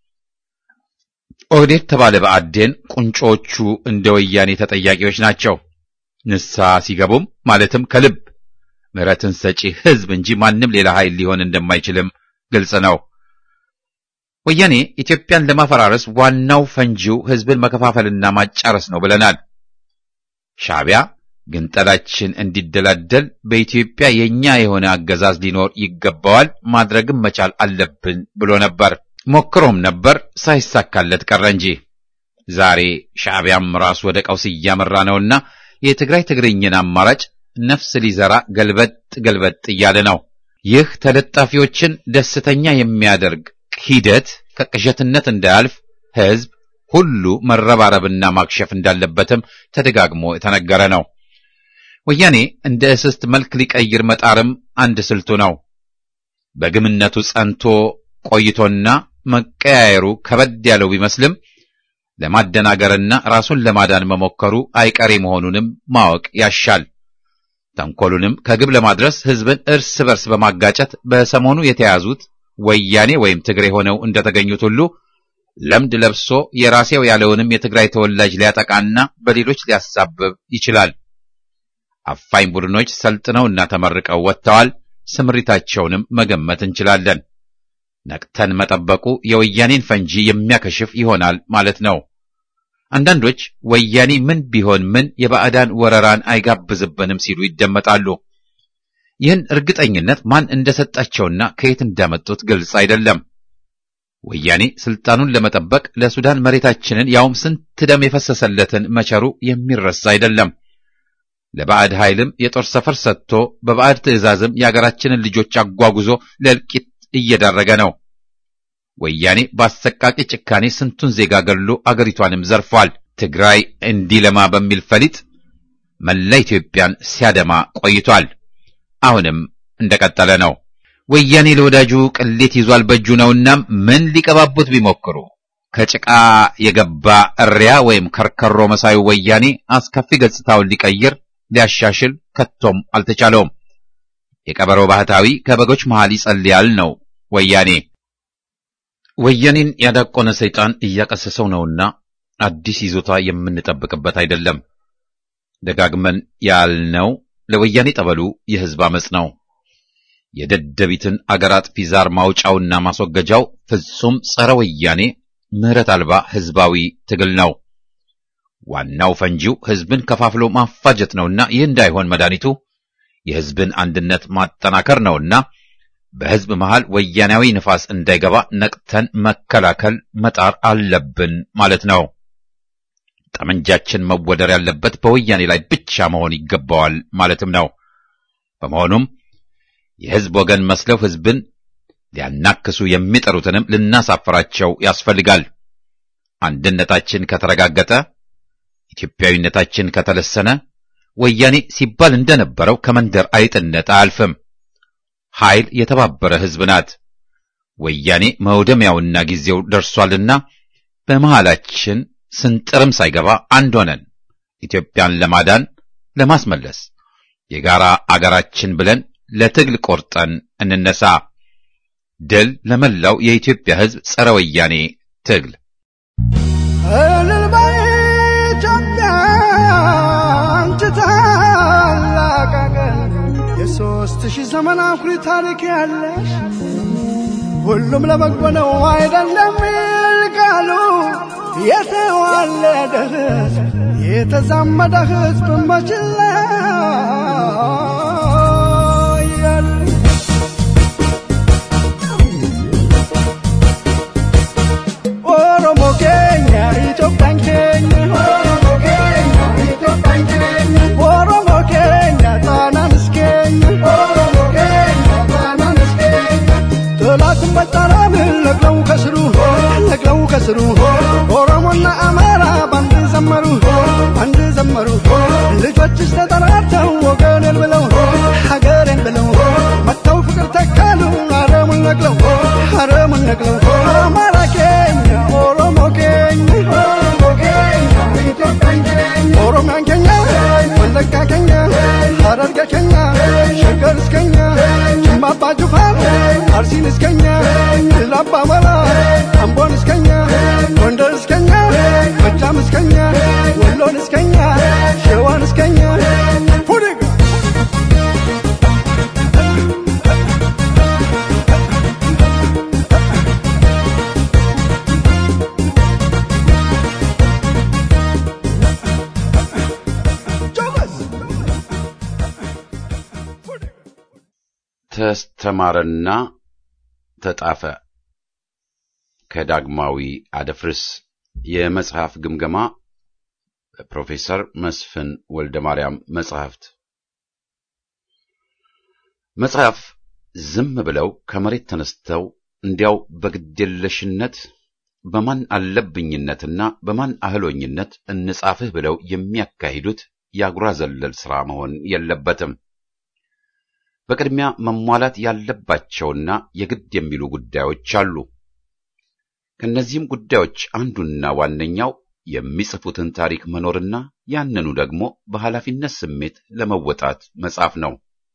ኦህዴድ ተባለ በአዴን ቁንጮቹ እንደ ወያኔ ተጠያቂዎች ናቸው። ንስሐ ሲገቡም ማለትም ከልብ ምሕረትን ሰጪ ሕዝብ እንጂ ማንም ሌላ ኃይል ሊሆን እንደማይችልም ግልጽ ነው። ወያኔ ኢትዮጵያን ለማፈራረስ ዋናው ፈንጂው ሕዝብን መከፋፈልና ማጫረስ ነው ብለናል። ሻዕቢያ ግንጠላችን እንዲደላደል በኢትዮጵያ የኛ የሆነ አገዛዝ ሊኖር ይገባዋል፣ ማድረግም መቻል አለብን ብሎ ነበር። ሞክሮም ነበር፣ ሳይሳካለት ቀረ እንጂ ዛሬ ሻዕቢያም ራሱ ወደ ቀውስ እያመራ ነውና የትግራይ ትግርኝን አማራጭ ነፍስ ሊዘራ ገልበጥ ገልበጥ እያለ ነው። ይህ ተለጣፊዎችን ደስተኛ የሚያደርግ ሂደት ከቅዠትነት እንዳያልፍ ሕዝብ ሁሉ መረባረብና ማክሸፍ እንዳለበትም ተደጋግሞ የተነገረ ነው። ወያኔ እንደ እስስት መልክ ሊቀይር መጣርም አንድ ስልቱ ነው። በግምነቱ ጸንቶ ቆይቶና መቀያየሩ ከበድ ያለው ቢመስልም ለማደናገርና ራሱን ለማዳን መሞከሩ አይቀሬ መሆኑንም ማወቅ ያሻል። ተንኮሉንም ከግብ ለማድረስ ሕዝብን እርስ በርስ በማጋጨት በሰሞኑ የተያዙት ወያኔ ወይም ትግሬ ሆነው እንደተገኙት ሁሉ ለምድ ለብሶ የራሴው ያለውንም የትግራይ ተወላጅ ሊያጠቃና በሌሎች ሊያሳብብ ይችላል። አፋኝ ቡድኖች ሰልጥነውና ተመርቀው ወጥተዋል። ስምሪታቸውንም መገመት እንችላለን። ነቅተን መጠበቁ የወያኔን ፈንጂ የሚያከሽፍ ይሆናል ማለት ነው። አንዳንዶች ወያኔ ምን ቢሆን ምን የባዕዳን ወረራን አይጋብዝብንም ሲሉ ይደመጣሉ። ይህን እርግጠኝነት ማን እንደሰጣቸውና ከየት እንዳመጡት ግልጽ አይደለም። ወያኔ ስልጣኑን ለመጠበቅ ለሱዳን መሬታችንን ያውም ስንት ደም የፈሰሰለትን መቸሩ የሚረሳ አይደለም። ለባዕድ ኃይልም የጦር ሰፈር ሰጥቶ በባዕድ ትዕዛዝም የአገራችንን ልጆች አጓጉዞ ለእልቂት እየዳረገ ነው። ወያኔ በአሰቃቂ ጭካኔ ስንቱን ዜጋ ገድሎ አገሪቷንም ዘርፏል። ትግራይ እንዲለማ በሚል ፈሊጥ መላ ኢትዮጵያን ሲያደማ ቆይቷል። አሁንም እንደቀጠለ ነው። ወያኔ ለወዳጁ ቅሌት ይዟል በእጁ ነውና ምን ሊቀባቡት ቢሞክሩ ከጭቃ የገባ እሪያ ወይም ከርከሮ መሳዩ ወያኔ አስከፊ ገጽታውን ሊቀይር ሊያሻሽል ከቶም አልተቻለውም። የቀበሮ ባህታዊ ከበጎች መሃል ይጸልያል ነው ወያኔ። ወያኔን ያዳቆነ ሰይጣን እያቀሰሰው ነውና አዲስ ይዞታ የምንጠብቅበት አይደለም። ደጋግመን ያልነው ለወያኔ ጠበሉ የሕዝብ አመጽ ነው። የደደቢትን አገር አጥፊ ዛር ማውጫውና ማስወገጃው ፍጹም ጸረ ወያኔ ምህረት አልባ ህዝባዊ ትግል ነው። ዋናው ፈንጂው ህዝብን ከፋፍሎ ማፋጀት ነውና ይህ እንዳይሆን መድኃኒቱ የህዝብን አንድነት ማጠናከር ነውና በህዝብ መሃል ወያኔያዊ ንፋስ እንዳይገባ ነቅተን መከላከል መጣር አለብን ማለት ነው። ጠመንጃችን መወደር ያለበት በወያኔ ላይ ብቻ መሆን ይገባዋል ማለትም ነው። በመሆኑም የህዝብ ወገን መስለው ህዝብን ሊያናክሱ የሚጠሩትንም ልናሳፍራቸው ያስፈልጋል። አንድነታችን ከተረጋገጠ፣ ኢትዮጵያዊነታችን ከተለሰነ ወያኔ ሲባል እንደነበረው ከመንደር አይጥነት አያልፍም። ኃይል የተባበረ ህዝብ ናት። ወያኔ መውደሚያውና ጊዜው ደርሷልና በመሃላችን ስንጥርም ሳይገባ አንድ ሆነን ኢትዮጵያን ለማዳን ለማስመለስ የጋራ አገራችን ብለን ለትግል ቆርጠን እንነሳ። ድል ለመላው የኢትዮጵያ ህዝብ ጸረ ወያኔ ትግል። እልል በይ ኢትዮጵያ አንቺ ታላቅ አገር የሦስት ሺህ ዘመን አኩሪ ታሪክ ያለሽ ሁሉም ለበጎ ነው አይደለም ይልቃሉ የተዋለደ ህዝብ የተዛመደ ህዝብ መችላ ኦሮሞ ኬኛ ኢትዮጵያን ኬኛ ኦሮሞ ኬኛ ጣናን እስኬኛ ጠላትን በጣራን ነቅለው ከስሩ ነቅለው ከስሩ ኦሮሞና አማራ ባንድ ዘመሩ ባንድ ዘመሩ ልጆችስ ተጠራርተው ወገኔን ብለው ሀገሬን ብለው መጥተው ፍቅር ተካሉ አረሙን ነቅለው አረሙን ነቅለው አማራ ኬኛ ኦሮሞ ኬኛ ኦሮሚያን ኬኛ ወለጋ ኬኛ ሀረርጌ ኬኛ ሸገር እስከኛ ጅማ አባ ጅፋር አርሲን እስከኛ ላባ መራ አምቦን እስከኛ ጎንደር እስከኛ ጎጃም እስከኛ ወሎን እስከኛ ሸዋን እስከኛ ፉድግ ተስተማረና ተጣፈ ከዳግማዊ አደፍርስ የመጽሐፍ ግምገማ በፕሮፌሰር መስፍን ወልደ ማርያም መጽሐፍት መጽሐፍ ዝም ብለው ከመሬት ተነስተው እንዲያው በግዴለሽነት በማን አለብኝነትና በማን አህሎኝነት እንጻፍህ ብለው የሚያካሂዱት የአጉራ ዘለል ሥራ መሆን የለበትም። በቅድሚያ መሟላት ያለባቸውና የግድ የሚሉ ጉዳዮች አሉ። ከእነዚህም ጉዳዮች አንዱና ዋነኛው የሚጽፉትን ታሪክ መኖርና ያንኑ ደግሞ በኃላፊነት ስሜት ለመወጣት መጻፍ ነው።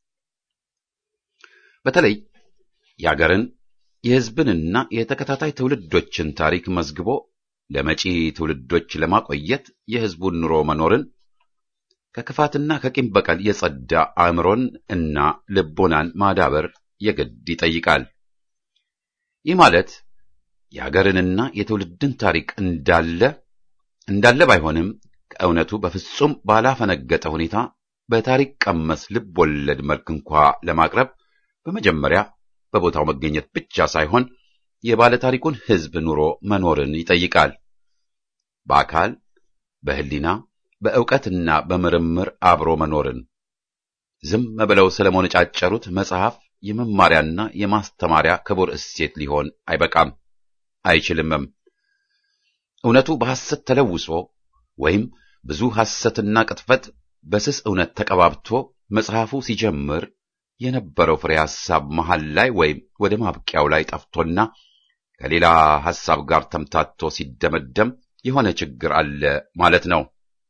በተለይ የአገርን የሕዝብንና የተከታታይ ትውልዶችን ታሪክ መዝግቦ ለመጪ ትውልዶች ለማቆየት የሕዝቡን ኑሮ መኖርን ከክፋትና ከቂም በቀል የጸዳ አእምሮን እና ልቦናን ማዳበር የግድ ይጠይቃል። ይህ ማለት የአገርንና የትውልድን ታሪክ እንዳለ እንዳለ ባይሆንም ከእውነቱ በፍጹም ባላፈነገጠ ሁኔታ በታሪክ ቀመስ ልብ ወለድ መልክ እንኳ ለማቅረብ በመጀመሪያ በቦታው መገኘት ብቻ ሳይሆን የባለ ታሪኩን ሕዝብ ኑሮ መኖርን ይጠይቃል። በአካል በሕሊና በእውቀትና በምርምር አብሮ መኖርን ዝም ብለው ስለመነጫጨሩት መጽሐፍ የመማሪያና የማስተማሪያ ክቡር እሴት ሊሆን አይበቃም፣ አይችልምም። እውነቱ በሐሰት ተለውሶ ወይም ብዙ ሐሰትና ቅጥፈት በስስ እውነት ተቀባብቶ መጽሐፉ ሲጀምር የነበረው ፍሬ ሐሳብ መሃል ላይ ወይም ወደ ማብቂያው ላይ ጠፍቶና ከሌላ ሐሳብ ጋር ተምታቶ ሲደመደም የሆነ ችግር አለ ማለት ነው።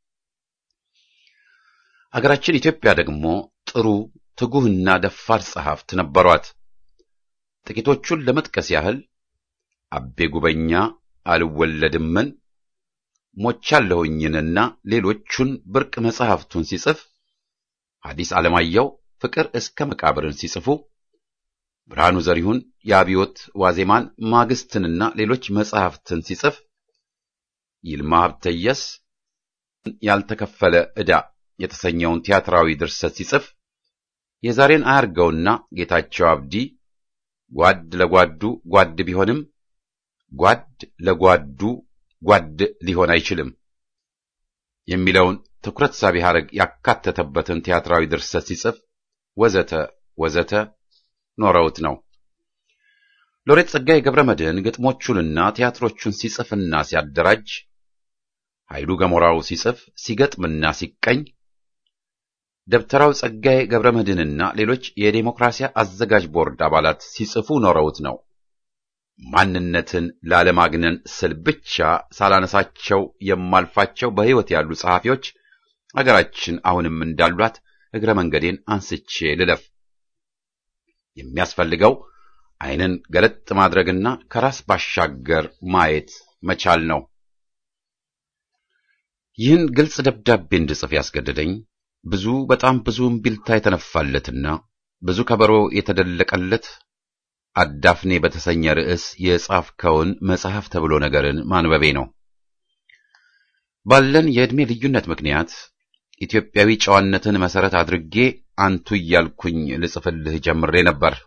አገራችን ኢትዮጵያ ደግሞ ጥሩ ትጉህና ደፋር ጸሐፍት ነበሯት። ጥቂቶቹን ለመጥቀስ ያህል አቤ ጉበኛ አልወለድምን፣ ሞቻለሁኝንና ሌሎቹን ብርቅ መጽሐፍቱን ሲጽፍ ሐዲስ ዓለማየሁ ፍቅር እስከ መቃብርን ሲጽፉ ብርሃኑ ዘሪሁን የአብዮት ዋዜማን ማግስትንና ሌሎች መጽሐፍትን ሲጽፍ ይልማ ሀብተየስ ያልተከፈለ ዕዳ የተሰኘውን ቲያትራዊ ድርሰት ሲጽፍ የዛሬን አያርገውና ጌታቸው አብዲ ጓድ ለጓዱ ጓድ ቢሆንም ጓድ ለጓዱ ጓድ ሊሆን አይችልም የሚለውን ትኩረት ሳቢ ሐረግ ያካተተበትን ቲያትራዊ ድርሰት ሲጽፍ ወዘተ ወዘተ ኖረውት ነው። ሎሬት ጸጋዬ ገብረ መድኅን ግጥሞቹንና ቲያትሮቹን ሲጽፍና ሲያደራጅ፣ ኃይሉ ገሞራው ሲጽፍ ሲገጥምና ሲቀኝ፣ ደብተራው ጸጋዬ ገብረ መድኅንና ሌሎች የዴሞክራሲያ አዘጋጅ ቦርድ አባላት ሲጽፉ ኖረውት ነው። ማንነትን ላለማግነን ስል ብቻ ሳላነሳቸው የማልፋቸው በሕይወት ያሉ ጸሐፊዎች አገራችን አሁንም እንዳሏት እግረ መንገዴን አንስቼ ልለፍ። የሚያስፈልገው ዓይንን ገለጥ ማድረግና ከራስ ባሻገር ማየት መቻል ነው። ይህን ግልጽ ደብዳቤ እንድጽፍ ያስገደደኝ ብዙ በጣም ብዙ እምቢልታ የተነፋለትና ብዙ ከበሮ የተደለቀለት አዳፍኔ በተሰኘ ርዕስ የጻፍከውን መጽሐፍ ተብሎ ነገርን ማንበቤ ነው። ባለን የዕድሜ ልዩነት ምክንያት ኢትዮጵያዊ ጨዋነትን መሰረት አድርጌ አንቱ እያልኩኝ ልጽፍልህ ጀምሬ ነበር።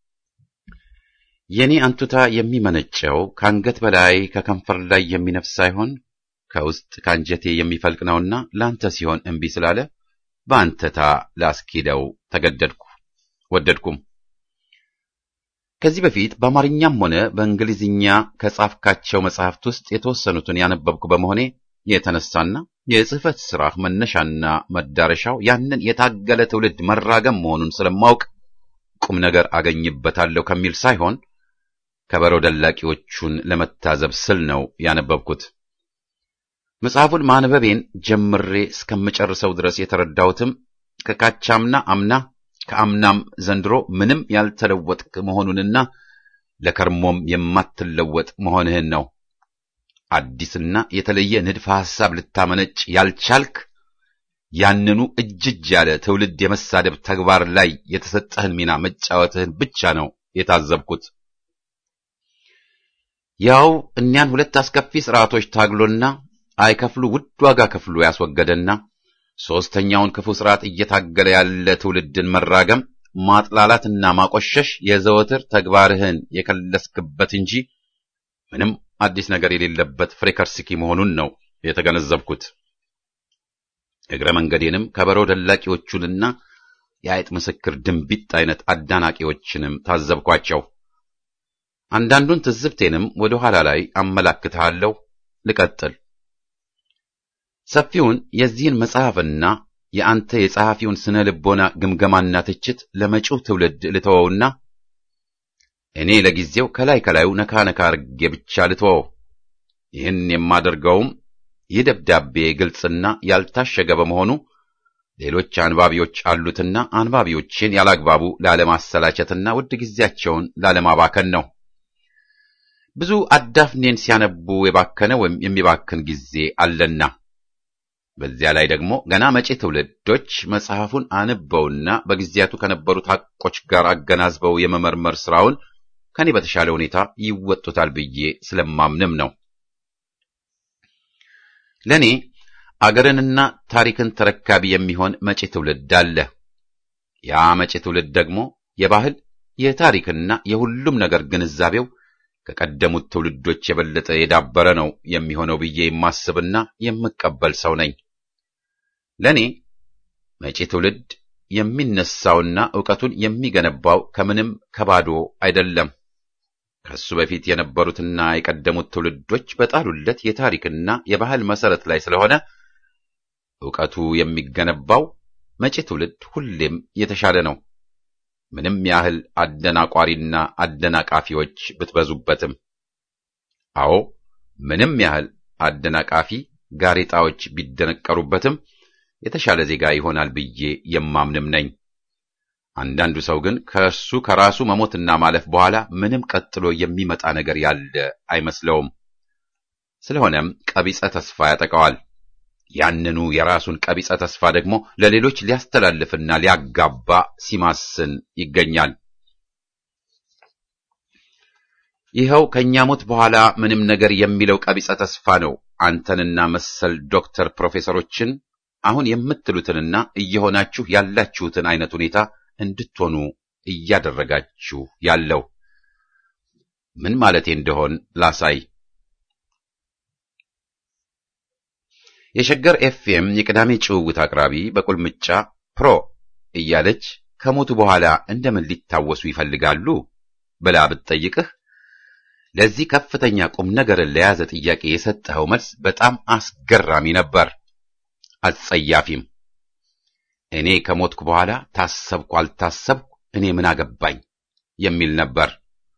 የኔ አንቱታ የሚመነጨው ከአንገት በላይ ከከንፈር ላይ የሚነፍስ ሳይሆን ከውስጥ ከአንጀቴ የሚፈልቅ ነውና ለአንተ ሲሆን እምቢ ስላለ በአንተታ ላስኪደው ተገደድኩ፣ ወደድኩም። ከዚህ በፊት በአማርኛም ሆነ በእንግሊዝኛ ከጻፍካቸው መጽሐፍት ውስጥ የተወሰኑትን ያነበብኩ በመሆኔ የተነሳና የጽህፈት ሥራህ መነሻና መዳረሻው ያንን የታገለ ትውልድ መራገም መሆኑን ስለማውቅ ቁም ነገር አገኝበታለሁ ከሚል ሳይሆን ከበሮ ደላቂዎቹን ለመታዘብ ስል ነው ያነበብኩት። መጽሐፉን ማንበቤን ጀምሬ እስከምጨርሰው ድረስ የተረዳሁትም ከካቻምና አምና ከአምናም ዘንድሮ ምንም ያልተለወጥክ መሆኑንና ለከርሞም የማትለወጥ መሆንህን ነው። አዲስና የተለየ ንድፈ ሐሳብ ልታመነጭ ያልቻልክ ያንኑ እጅጅ ያለ ትውልድ የመሳደብ ተግባር ላይ የተሰጠህን ሚና መጫወትህን ብቻ ነው የታዘብኩት። ያው እኒያን ሁለት አስከፊ ስርዓቶች ታግሎና አይከፍሉ ውድ ዋጋ ከፍሎ ያስወገደና ሦስተኛውን ክፉ ስርዓት እየታገለ ያለ ትውልድን መራገም፣ ማጥላላትና ማቆሸሽ የዘወትር ተግባርህን የከለስክበት እንጂ ምንም አዲስ ነገር የሌለበት ፍሬከርስኪ መሆኑን ነው የተገነዘብኩት። እግረ መንገዴንም ከበሮ ደላቂዎቹንና የአይጥ ምስክር ድንቢጥ አይነት አዳናቂዎችንም ታዘብኳቸው። አንዳንዱን ትዝብቴንም ወደ ኋላ ላይ አመላክትሃለሁ። ልቀጥል። ሰፊውን የዚህን መጽሐፍና የአንተ የጸሐፊውን ስነ ልቦና ግምገማና ትችት ለመጪው ትውልድ ልተወውና እኔ ለጊዜው ከላይ ከላዩ ነካ ነካ አርጌ ብቻ ልተወው። ይህን የማደርገውም ይህ ደብዳቤ ግልጽና ያልታሸገ በመሆኑ ሌሎች አንባቢዎች አሉትና አንባቢዎችን ያላግባቡ ላለማሰላቸትና ውድ ጊዜያቸውን ላለማባከን ነው። ብዙ አዳፍኔን ሲያነቡ የባከነ ወይም የሚባክን ጊዜ አለና በዚያ ላይ ደግሞ ገና መጪ ትውልዶች መጽሐፉን አንበውና በጊዜያቱ ከነበሩት ሐቆች ጋር አገናዝበው የመመርመር ስራውን ከኔ በተሻለ ሁኔታ ይወጡታል ብዬ ስለማምንም ነው። ለኔ አገርንና ታሪክን ተረካቢ የሚሆን መጪ ትውልድ አለ። ያ መጪ ትውልድ ደግሞ የባህል የታሪክና የሁሉም ነገር ግንዛቤው ከቀደሙት ትውልዶች የበለጠ የዳበረ ነው የሚሆነው ብዬ የማስብና የምቀበል ሰው ነኝ። ለኔ መጪ ትውልድ የሚነሳውና ዕውቀቱን የሚገነባው ከምንም ከባዶ አይደለም። ከሱ በፊት የነበሩትና የቀደሙት ትውልዶች በጣሉለት የታሪክና የባህል መሰረት ላይ ስለሆነ ዕውቀቱ የሚገነባው መጪ ትውልድ ሁሌም የተሻለ ነው። ምንም ያህል አደናቋሪና አደናቃፊዎች ብትበዙበትም። አዎ ምንም ያህል አደናቃፊ ጋሬጣዎች ቢደነቀሩበትም የተሻለ ዜጋ ይሆናል ብዬ የማምንም ነኝ። አንዳንዱ ሰው ግን ከእሱ ከራሱ መሞትና ማለፍ በኋላ ምንም ቀጥሎ የሚመጣ ነገር ያለ አይመስለውም። ስለሆነም ቀቢጸ ተስፋ ያጠቃዋል። ያንኑ የራሱን ቀቢጸ ተስፋ ደግሞ ለሌሎች ሊያስተላልፍና ሊያጋባ ሲማስን ይገኛል። ይኸው ከእኛ ሞት በኋላ ምንም ነገር የሚለው ቀቢጸ ተስፋ ነው አንተንና መሰል ዶክተር ፕሮፌሰሮችን አሁን የምትሉትንና እየሆናችሁ ያላችሁትን አይነት ሁኔታ እንድትሆኑ እያደረጋችሁ ያለው። ምን ማለቴ እንደሆን ላሳይ። የሸገር ኤፍኤም የቅዳሜ ጭውውት አቅራቢ በቁልምጫ ፕሮ እያለች ከሞቱ በኋላ እንደምን ሊታወሱ ይፈልጋሉ ብላ ብትጠይቅህ ለዚህ ከፍተኛ ቁም ነገርን ለያዘ ጥያቄ የሰጠኸው መልስ በጣም አስገራሚ ነበር፣ አጸያፊም። እኔ ከሞትኩ በኋላ ታሰብኩ አልታሰብኩ እኔ ምን አገባኝ የሚል ነበር።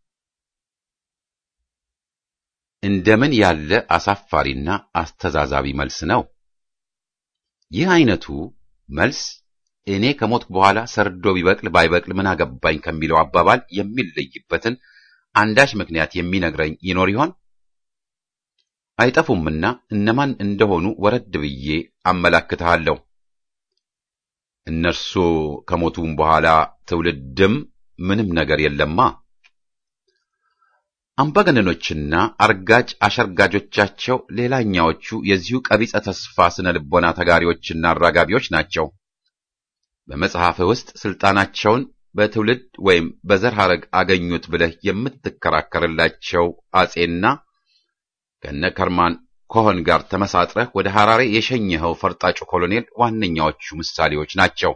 እንደምን ያለ አሳፋሪና አስተዛዛቢ መልስ ነው! ይህ አይነቱ መልስ እኔ ከሞትኩ በኋላ ሰርዶ ቢበቅል ባይበቅል ምን አገባኝ ከሚለው አባባል የሚለይበትን አንዳች ምክንያት የሚነግረኝ ይኖር ይሆን? አይጠፉምና እነማን እንደሆኑ ወረድ ብዬ አመላክትሃለሁ። እነርሱ ከሞቱም በኋላ ትውልድም ምንም ነገር የለማ። አምባገነኖችና አርጋጭ አሸርጋጆቻቸው ሌላኛዎቹ የዚሁ ቀቢጸ ተስፋ ስነ ልቦና ተጋሪዎችና አራጋቢዎች ናቸው። በመጽሐፍህ ውስጥ ስልጣናቸውን በትውልድ ወይም በዘር ሐረግ አገኙት ብለህ የምትከራከርላቸው አጼና ከነ ከርማን ኮሆን ጋር ተመሳጥረህ ወደ ሐራሬ የሸኘኸው ፈርጣጩ ኮሎኔል ዋነኛዎቹ ምሳሌዎች ናቸው።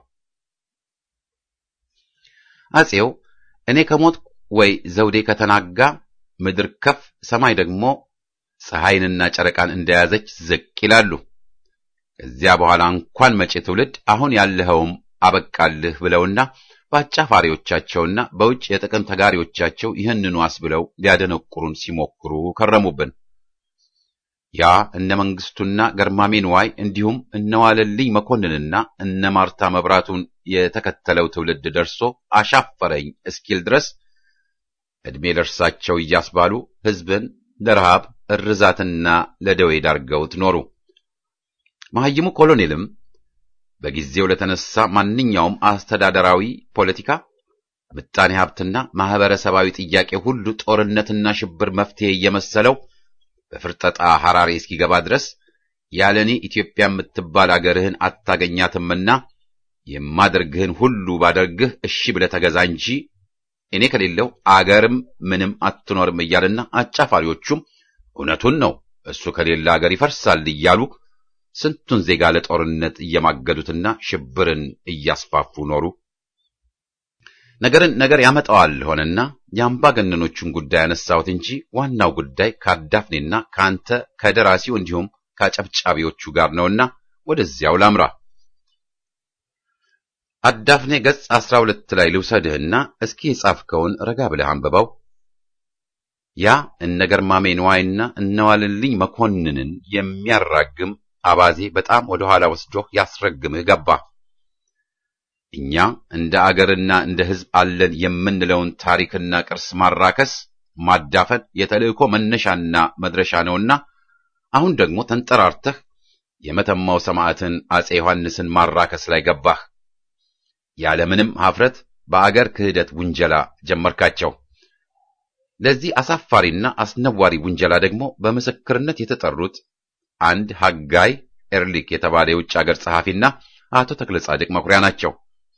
አጼው እኔ ከሞት ወይ ዘውዴ ከተናጋ ምድር ከፍ ሰማይ ደግሞ ፀሐይንና ጨረቃን እንደያዘች ዝቅ ይላሉ። ከዚያ በኋላ እንኳን መጪ ትውልድ አሁን ያለኸውም አበቃልህ ብለውና በአጫፋሪዎቻቸውና በውጭ የጥቅም ተጋሪዎቻቸው ይህንኑ አስብለው ሊያደነቁሩን ሲሞክሩ ከረሙብን። ያ እነ መንግስቱና ገርማሜ ንዋይ እንዲሁም እነ ዋለልኝ መኮንንና እነ ማርታ መብራቱን የተከተለው ትውልድ ደርሶ አሻፈረኝ እስኪል ድረስ ዕድሜ ለእርሳቸው እያስባሉ ሕዝብን ለረሃብ እርዛትና ለደዌ ዳርገውት ኖሩ። መሐይሙ ኮሎኔልም በጊዜው ለተነሳ ማንኛውም አስተዳደራዊ ፖለቲካ፣ ምጣኔ ሀብትና ማህበረሰባዊ ጥያቄ ሁሉ ጦርነትና ሽብር መፍትሄ እየመሰለው በፍርጠጣ ሐራሬ እስኪገባ ድረስ ያለኔ ኢትዮጵያ የምትባል አገርህን አታገኛትምና የማደርግህን ሁሉ ባደርግህ እሺ ብለህ ተገዛ እንጂ እኔ ከሌለው አገርም ምንም አትኖርም እያልና አጫፋሪዎቹም እውነቱን ነው እሱ ከሌለ አገር ይፈርሳል እያሉ ስንቱን ዜጋ ለጦርነት እየማገዱትና ሽብርን እያስፋፉ ኖሩ። ነገርን ነገር ያመጣዋል ሆነና የአምባገነኖቹን ጉዳይ ያነሳሁት እንጂ ዋናው ጉዳይ ከአዳፍኔና ከአንተ ከደራሲው እንዲሁም ከአጨብጫቢዎቹ ጋር ነውና ወደዚያው ላምራ። አዳፍኔ ገጽ አስራ ሁለት ላይ ልውሰድህና እስኪ የጻፍከውን ረጋ ብለህ አንብበው። ያ እነ ገርማሜ ንዋይና እነዋልልኝ መኮንንን የሚያራግም አባዜ በጣም ወደ ኋላ ወስዶህ ያስረግምህ ገባ። እኛ እንደ አገርና እንደ ሕዝብ አለን የምንለውን ታሪክና ቅርስ ማራከስ፣ ማዳፈን የተልእኮ መነሻና መድረሻ ነውና አሁን ደግሞ ተንጠራርተህ የመተማው ሰማዕትን አጼ ዮሐንስን ማራከስ ላይ ገባህ። ያለምንም ኀፍረት በአገር ክህደት ውንጀላ ጀመርካቸው። ለዚህ አሳፋሪና አስነዋሪ ውንጀላ ደግሞ በምስክርነት የተጠሩት አንድ ሐጋይ ኤርሊክ የተባለ የውጭ አገር ጸሐፊና አቶ ተክለ ጻድቅ መኩሪያ ናቸው።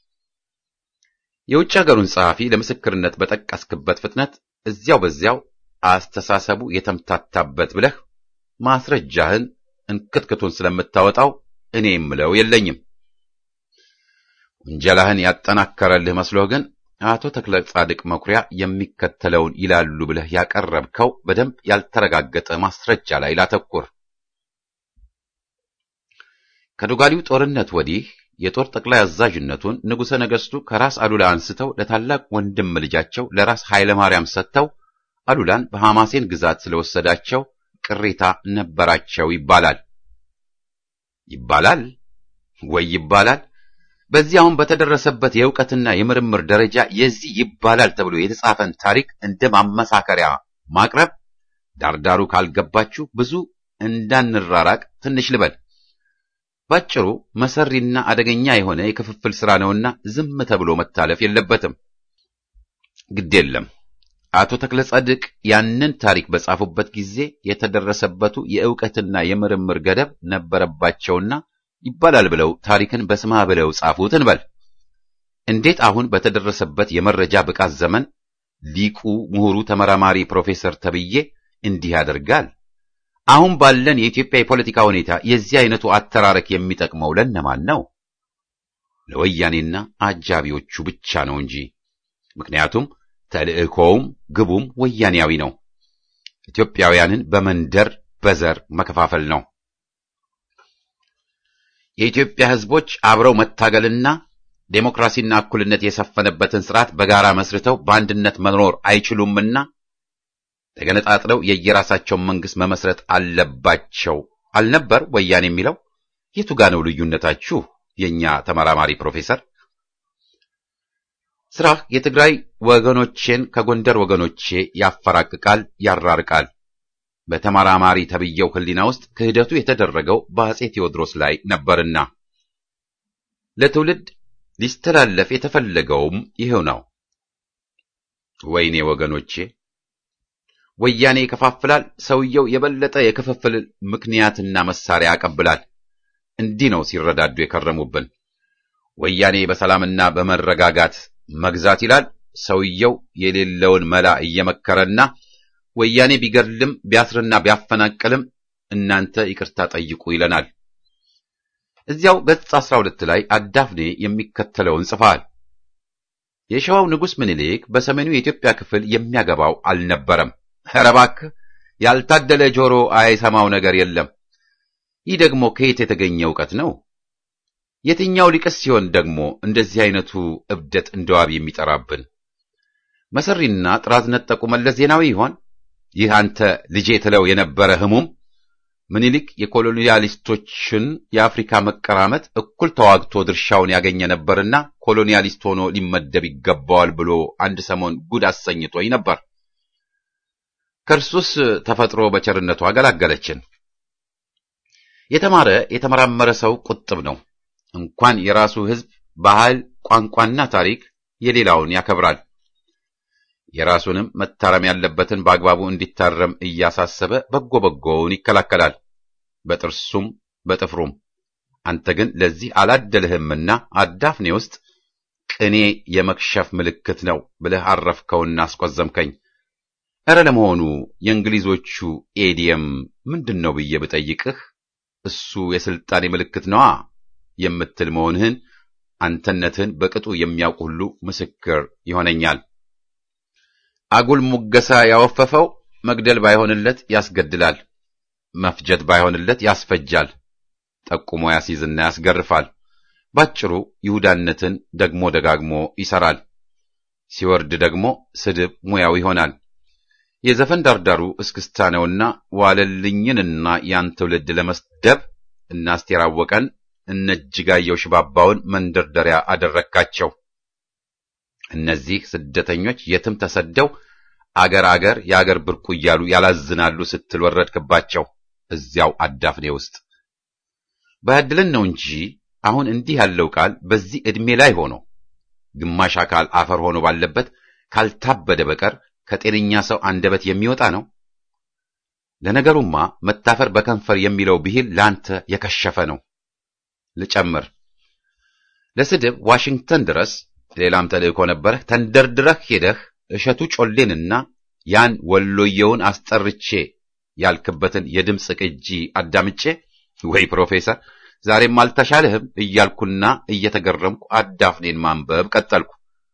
የውጭ አገሩን ጸሐፊ ለምስክርነት በጠቀስክበት ፍጥነት እዚያው በዚያው አስተሳሰቡ የተምታታበት ብለህ ማስረጃህን እንክትክቱን ስለምታወጣው እኔ የምለው የለኝም። ውንጀላህን ያጠናከረልህ መስሎህ ግን አቶ ተክለ ጻድቅ መኩሪያ የሚከተለውን ይላሉ ብለህ ያቀረብከው በደንብ ያልተረጋገጠ ማስረጃ ላይ ላተኩር። ከዶጋሊው ጦርነት ወዲህ የጦር ጠቅላይ አዛዥነቱን ንጉሠ ነገሥቱ ከራስ አሉላ አንስተው ለታላቅ ወንድም ልጃቸው ለራስ ኃይለ ማርያም ሰጥተው አሉላን በሐማሴን ግዛት ስለወሰዳቸው ቅሬታ ነበራቸው ይባላል ይባላል ወይ ይባላል። በዚህ አሁን በተደረሰበት የእውቀትና የምርምር ደረጃ የዚህ ይባላል ተብሎ የተጻፈን ታሪክ እንደ ማመሳከሪያ ማቅረብ ዳርዳሩ ካልገባችሁ ብዙ እንዳንራራቅ ትንሽ ልበል። ባጭሩ መሰሪና አደገኛ የሆነ የክፍፍል ሥራ ነውና ዝም ተብሎ መታለፍ የለበትም። ግድ የለም አቶ ተክለ ጻድቅ ያንን ታሪክ በጻፉበት ጊዜ የተደረሰበቱ የእውቀትና የምርምር ገደብ ነበረባቸውና ይባላል ብለው ታሪክን በስማ ብለው ጻፉት እንበል። እንዴት አሁን በተደረሰበት የመረጃ ብቃት ዘመን ሊቁ ምሁሩ ተመራማሪ ፕሮፌሰር ተብዬ እንዲህ ያደርጋል? አሁን ባለን የኢትዮጵያ የፖለቲካ ሁኔታ የዚህ አይነቱ አተራረክ የሚጠቅመው ለነማን ነው? ለወያኔና አጃቢዎቹ ብቻ ነው እንጂ። ምክንያቱም ተልእኮውም ግቡም ወያኔያዊ ነው። ኢትዮጵያውያንን በመንደር በዘር መከፋፈል ነው። የኢትዮጵያ ሕዝቦች አብረው መታገልና ዴሞክራሲና እኩልነት የሰፈነበትን ስርዓት በጋራ መስርተው በአንድነት መኖር አይችሉምና ተገነጣጥለው የየራሳቸውን መንግስት መመስረት አለባቸው አልነበር ወያኔ የሚለው? የቱ ጋ ነው ልዩነታችሁ? የኛ ተመራማሪ ፕሮፌሰር ስራህ የትግራይ ወገኖቼን ከጎንደር ወገኖቼ ያፈራቅቃል፣ ያራርቃል። በተመራማሪ ተብየው ህሊና ውስጥ ክህደቱ የተደረገው በአጼ ቴዎድሮስ ላይ ነበርና ለትውልድ ሊስተላለፍ የተፈለገውም ይሄው ነው። ወይኔ ወገኖቼ፣ ወያኔ ይከፋፍላል፣ ሰውየው የበለጠ የክፍፍል ምክንያትና መሳሪያ ያቀብላል። እንዲህ ነው ሲረዳዱ የከረሙብን። ወያኔ በሰላምና በመረጋጋት መግዛት ይላል፣ ሰውየው የሌለውን መላ እየመከረና ወያኔ ቢገድልም ቢያስርና ቢያፈናቅልም እናንተ ይቅርታ ጠይቁ ይለናል። እዚያው ገጽ 12 ላይ አዳፍኔ የሚከተለውን ጽፈዋል። የሸዋው ንጉሥ ምኒልክ በሰሜኑ የኢትዮጵያ ክፍል የሚያገባው አልነበረም። ኧረ እባክህ ያልታደለ ጆሮ አይሰማው ነገር የለም። ይህ ደግሞ ከየት የተገኘ እውቀት ነው? የትኛው ሊቅስ ሲሆን ደግሞ እንደዚህ አይነቱ እብደት እንደዋብ የሚጠራብን? መሰሪና ጥራዝ ነጠቁ መለስ ዜናዊ ይሆን? ይህ አንተ ልጄ ትለው የነበረ ህሙም ምኒልክ የኮሎኒያሊስቶችን የአፍሪካ መቀራመት እኩል ተዋግቶ ድርሻውን ያገኘ ነበርና ኮሎኒያሊስት ሆኖ ሊመደብ ይገባዋል ብሎ አንድ ሰሞን ጉድ አሰኝቶኝ ነበር። ከእርሱስ ተፈጥሮ በቸርነቱ አገላገለችን። የተማረ የተመራመረ ሰው ቁጥብ ነው። እንኳን የራሱ ህዝብ ባህል፣ ቋንቋና ታሪክ የሌላውን ያከብራል። የራሱንም መታረም ያለበትን በአግባቡ እንዲታረም እያሳሰበ በጎ በጎውን ይከላከላል፣ በጥርሱም በጥፍሩም። አንተ ግን ለዚህ አላደልህምና አዳፍኔ ውስጥ ቅኔ የመክሸፍ ምልክት ነው ብለህ አረፍከውና አስቆዘምከኝ። ኧረ ለመሆኑ የእንግሊዞቹ ኤዲየም ምንድን ነው ብዬ ብጠይቅህ እሱ የስልጣኔ ምልክት ነዋ የምትል መሆንህን አንተነትህን በቅጡ የሚያውቅ ሁሉ ምስክር ይሆነኛል። አጉል ሙገሳ ያወፈፈው መግደል ባይሆንለት ያስገድላል፣ መፍጀት ባይሆንለት ያስፈጃል፣ ጠቁሞ ያስይዝና ያስገርፋል። ባጭሩ ይሁዳነትን ደግሞ ደጋግሞ ይሰራል። ሲወርድ ደግሞ ስድብ ሙያው ይሆናል። የዘፈን ዳርዳሩ እስክስታ ነውና ዋለልኝንና ያን ትውልድ ለመስደብ እና አስቴር አወቀን እነ እጅጋየሁ ሽባባውን መንደርደሪያ አደረካቸው። እነዚህ ስደተኞች የትም ተሰደው አገር አገር የአገር ብርቁ እያሉ ያላዝናሉ ስትል ወረድክባቸው። እዚያው አዳፍኔ ውስጥ ባያድለን ነው እንጂ አሁን እንዲህ ያለው ቃል በዚህ ዕድሜ ላይ ሆኖ ግማሽ አካል አፈር ሆኖ ባለበት ካልታበደ በቀር ከጤነኛ ሰው አንደበት የሚወጣ ነው። ለነገሩማ መታፈር በከንፈር የሚለው ብሂል ለአንተ የከሸፈ ነው። ልጨምር፣ ለስድብ ዋሽንግተን ድረስ ሌላም ተልእኮ ነበረህ። ተንደርድረህ ሄደህ እሸቱ ጮሌንና ያን ወሎየውን አስጠርቼ ያልክበትን የድምፅ ቅጂ አዳምጬ ወይ ፕሮፌሰር ዛሬም አልተሻለህም እያልኩና እየተገረምኩ አዳፍኔን ማንበብ ቀጠልኩ።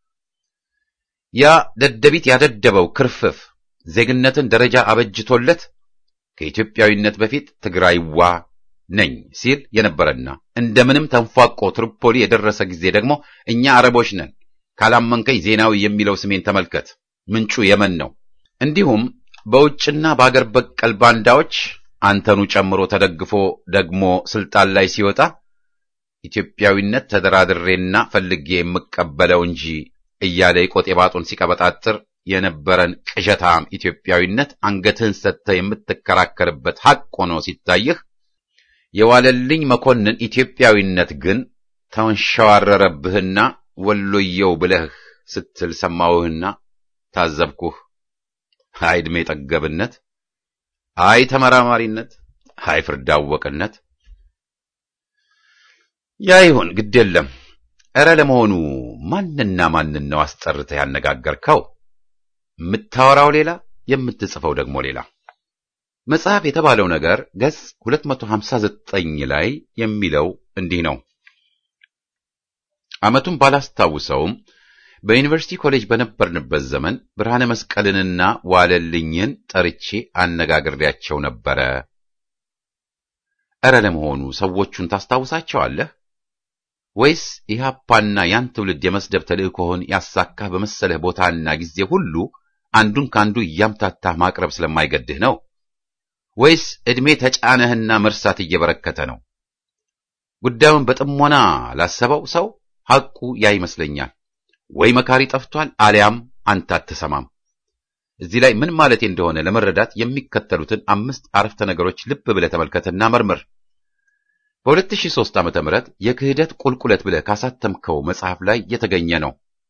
ያ ደደቢት ያደደበው ክርፍፍ ዜግነትን ደረጃ አበጅቶለት ከኢትዮጵያዊነት በፊት ትግራይዋ ነኝ ሲል የነበረና እንደምንም ተንፏቆ ትሪፖሊ የደረሰ ጊዜ ደግሞ እኛ አረቦች ነን ካላመንከኝ ዜናዊ የሚለው ስሜን ተመልከት፣ ምንጩ የመን ነው። እንዲሁም በውጭና በአገር በቀል ባንዳዎች አንተኑ ጨምሮ ተደግፎ ደግሞ ስልጣን ላይ ሲወጣ ኢትዮጵያዊነት ተደራድሬና ፈልጌ የምቀበለው እንጂ እያለ የቆጤ ባጡን ሲቀበጣጥር የነበረን ቅዠታም ኢትዮጵያዊነት አንገትህን ሰጥተህ የምትከራከርበት ሐቅ ሆኖ ሲታይህ የዋለልኝ መኮንን ኢትዮጵያዊነት ግን ተንሸዋረረብህና ወሎየው ብለህ ስትል ሰማሁህና ታዘብኩህ። አይ ዕድሜ ጠገብነት፣ አይ ተመራማሪነት፣ አይ ፍርድ አወቅነት። ያ ይሁን ግድ የለም። ኧረ ለመሆኑ ማንና ማንን ነው አስጠርተህ ያነጋገርከው? የምታወራው ሌላ፣ የምትጽፈው ደግሞ ሌላ። መጽሐፍ የተባለው ነገር ገጽ 259 ላይ የሚለው እንዲህ ነው። ዓመቱን ባላስታውሰውም በዩኒቨርሲቲ ኮሌጅ በነበርንበት ዘመን ብርሃነ መስቀልንና ዋለልኝን ጠርቼ አነጋግሬያቸው ነበረ። ኧረ ለመሆኑ ሰዎቹን ታስታውሳቸዋለህ? ወይስ ኢህአፓና ያን ትውልድ የመስደብ ተልእኮህን ያሳካህ በመሰለህ ቦታና ጊዜ ሁሉ አንዱን ከአንዱ እያምታታህ ማቅረብ ስለማይገድህ ነው? ወይስ ዕድሜ ተጫነህና መርሳት እየበረከተ ነው? ጉዳዩን በጥሞና ላሰበው ሰው ሐቁ ያ ይመስለኛል። ወይ መካሪ ጠፍቷል፣ አሊያም አንተ አትሰማም። እዚህ ላይ ምን ማለቴ እንደሆነ ለመረዳት የሚከተሉትን አምስት አረፍተ ነገሮች ልብ ብለህ ተመልከትና መርምር። በ2003 ዓመተ ምህረት የክህደት ቁልቁለት ብለህ ካሳተምከው መጽሐፍ ላይ የተገኘ ነው።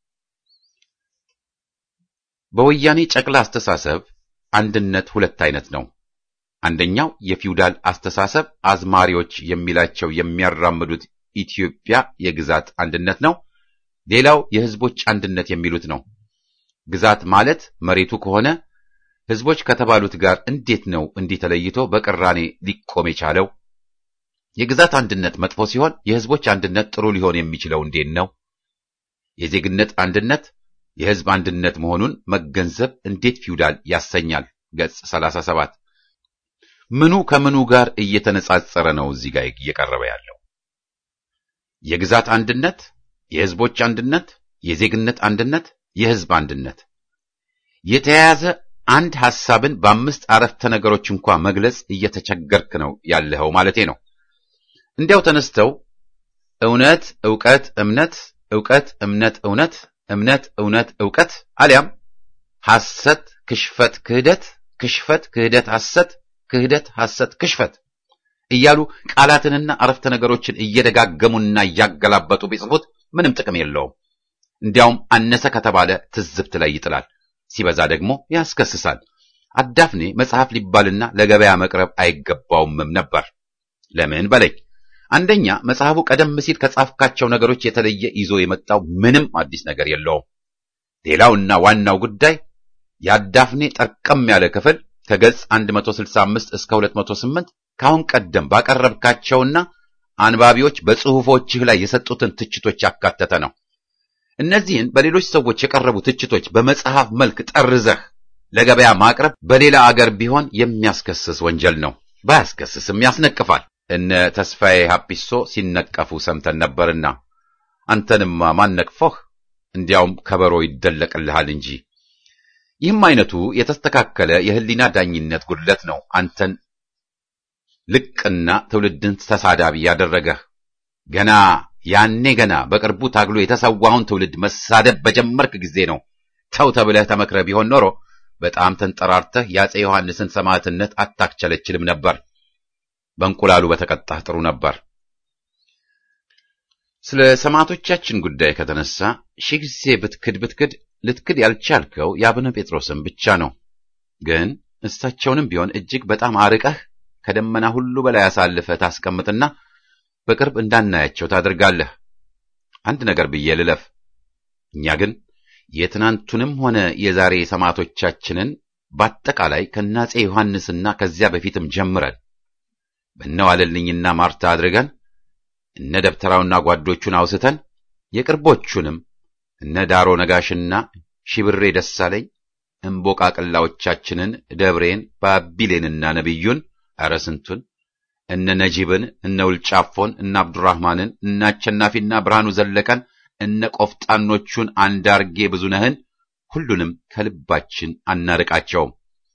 በወያኔ ጨቅላ አስተሳሰብ አንድነት ሁለት አይነት ነው። አንደኛው የፊውዳል አስተሳሰብ አዝማሪዎች የሚላቸው የሚያራምዱት ኢትዮጵያ የግዛት አንድነት ነው። ሌላው የህዝቦች አንድነት የሚሉት ነው። ግዛት ማለት መሬቱ ከሆነ ህዝቦች ከተባሉት ጋር እንዴት ነው እንዲህ ተለይቶ በቅራኔ ሊቆም የቻለው? የግዛት አንድነት መጥፎ ሲሆን የህዝቦች አንድነት ጥሩ ሊሆን የሚችለው እንዴት ነው? የዜግነት አንድነት የህዝብ አንድነት መሆኑን መገንዘብ እንዴት ፊውዳል ያሰኛል? ገጽ 37 ምኑ ከምኑ ጋር እየተነጻጸረ ነው እዚህ ጋር እየቀረበ ያለው? የግዛት አንድነት፣ የህዝቦች አንድነት፣ የዜግነት አንድነት፣ የህዝብ አንድነት የተያያዘ አንድ ሐሳብን በአምስት አረፍተ ነገሮች እንኳ መግለጽ እየተቸገርክ ነው ያለኸው ማለቴ ነው። እንዲያው ተነስተው እውነት፣ ዕውቀት፣ እምነት፣ ዕውቀት፣ እምነት፣ እውነት፣ እምነት፣ እውነት፣ ዕውቀት አሊያም ሐሰት፣ ክሽፈት፣ ክህደት፣ ክሽፈት፣ ክህደት፣ ሐሰት፣ ክህደት፣ ሐሰት፣ ክሽፈት እያሉ ቃላትንና አረፍተ ነገሮችን እየደጋገሙና እያገላበጡ ቢጽፉት ምንም ጥቅም የለውም። እንዲያውም አነሰ ከተባለ ትዝብት ላይ ይጥላል፣ ሲበዛ ደግሞ ያስከስሳል። አዳፍኔ መጽሐፍ ሊባልና ለገበያ መቅረብ አይገባውምም ነበር። ለምን በለኝ። አንደኛ መጽሐፉ ቀደም ሲል ከጻፍካቸው ነገሮች የተለየ ይዞ የመጣው ምንም አዲስ ነገር የለውም። ሌላውና ዋናው ጉዳይ የአዳፍኔ ጠርቀም ያለ ክፍል ከገጽ 165 እስከ 208 ከአሁን ቀደም ባቀረብካቸውና አንባቢዎች በጽሑፎችህ ላይ የሰጡትን ትችቶች ያካተተ ነው። እነዚህን በሌሎች ሰዎች የቀረቡ ትችቶች በመጽሐፍ መልክ ጠርዘህ ለገበያ ማቅረብ በሌላ አገር ቢሆን የሚያስከስስ ወንጀል ነው። ባያስከስስም ያስነቅፋል። እነ ተስፋዬ ሀፒሶ ሲነቀፉ ሰምተን ነበርና አንተንማ ማን ነቅፎህ? እንዲያውም ከበሮ ይደለቅልሃል እንጂ። ይህም አይነቱ የተስተካከለ የህሊና ዳኝነት ጉድለት ነው አንተን ልቅና ትውልድን ተሳዳቢ ያደረገህ። ገና ያኔ ገና በቅርቡ ታግሎ የተሰዋውን ትውልድ መሳደብ በጀመርክ ጊዜ ነው ተው ተብለህ ተመክረህ ቢሆን ኖሮ በጣም ተንጠራርተህ የአፄ ዮሐንስን ሰማዕትነት አታክቸለችልም ነበር። በእንቁላሉ በተቀጣህ ጥሩ ነበር። ስለ ሰማዕቶቻችን ጉዳይ ከተነሳ ሺህ ጊዜ ብትክድ ብትክድ ልትክድ ያልቻልከው የአቡነ ጴጥሮስን ብቻ ነው። ግን እሳቸውንም ቢሆን እጅግ በጣም አርቀህ ከደመና ሁሉ በላይ አሳልፈህ ታስቀምጥና በቅርብ እንዳናያቸው ታደርጋለህ። አንድ ነገር ብዬ ልለፍ። እኛ ግን የትናንቱንም ሆነ የዛሬ ሰማዕቶቻችንን በአጠቃላይ ከናፄ ዮሐንስና ከዚያ በፊትም ጀምረን በነዋለልኝና ማርታ አድርገን እነ ደብተራውና ጓዶቹን አውስተን የቅርቦቹንም እነ ዳሮ ነጋሽና ሺብሬ ደሳለኝ እምቦቃቅላዎቻችንን ደብሬን ባቢሌንና ነቢዩን ኧረ ስንቱን እነ ነጂብን እነ ውልጫፎን እነ አብዱራህማንን እነ አሸናፊና ብርሃኑ ዘለቀን እነ ቆፍጣኖቹን አንዳርጌ ብዙነህን ሁሉንም ከልባችን አናርቃቸውም።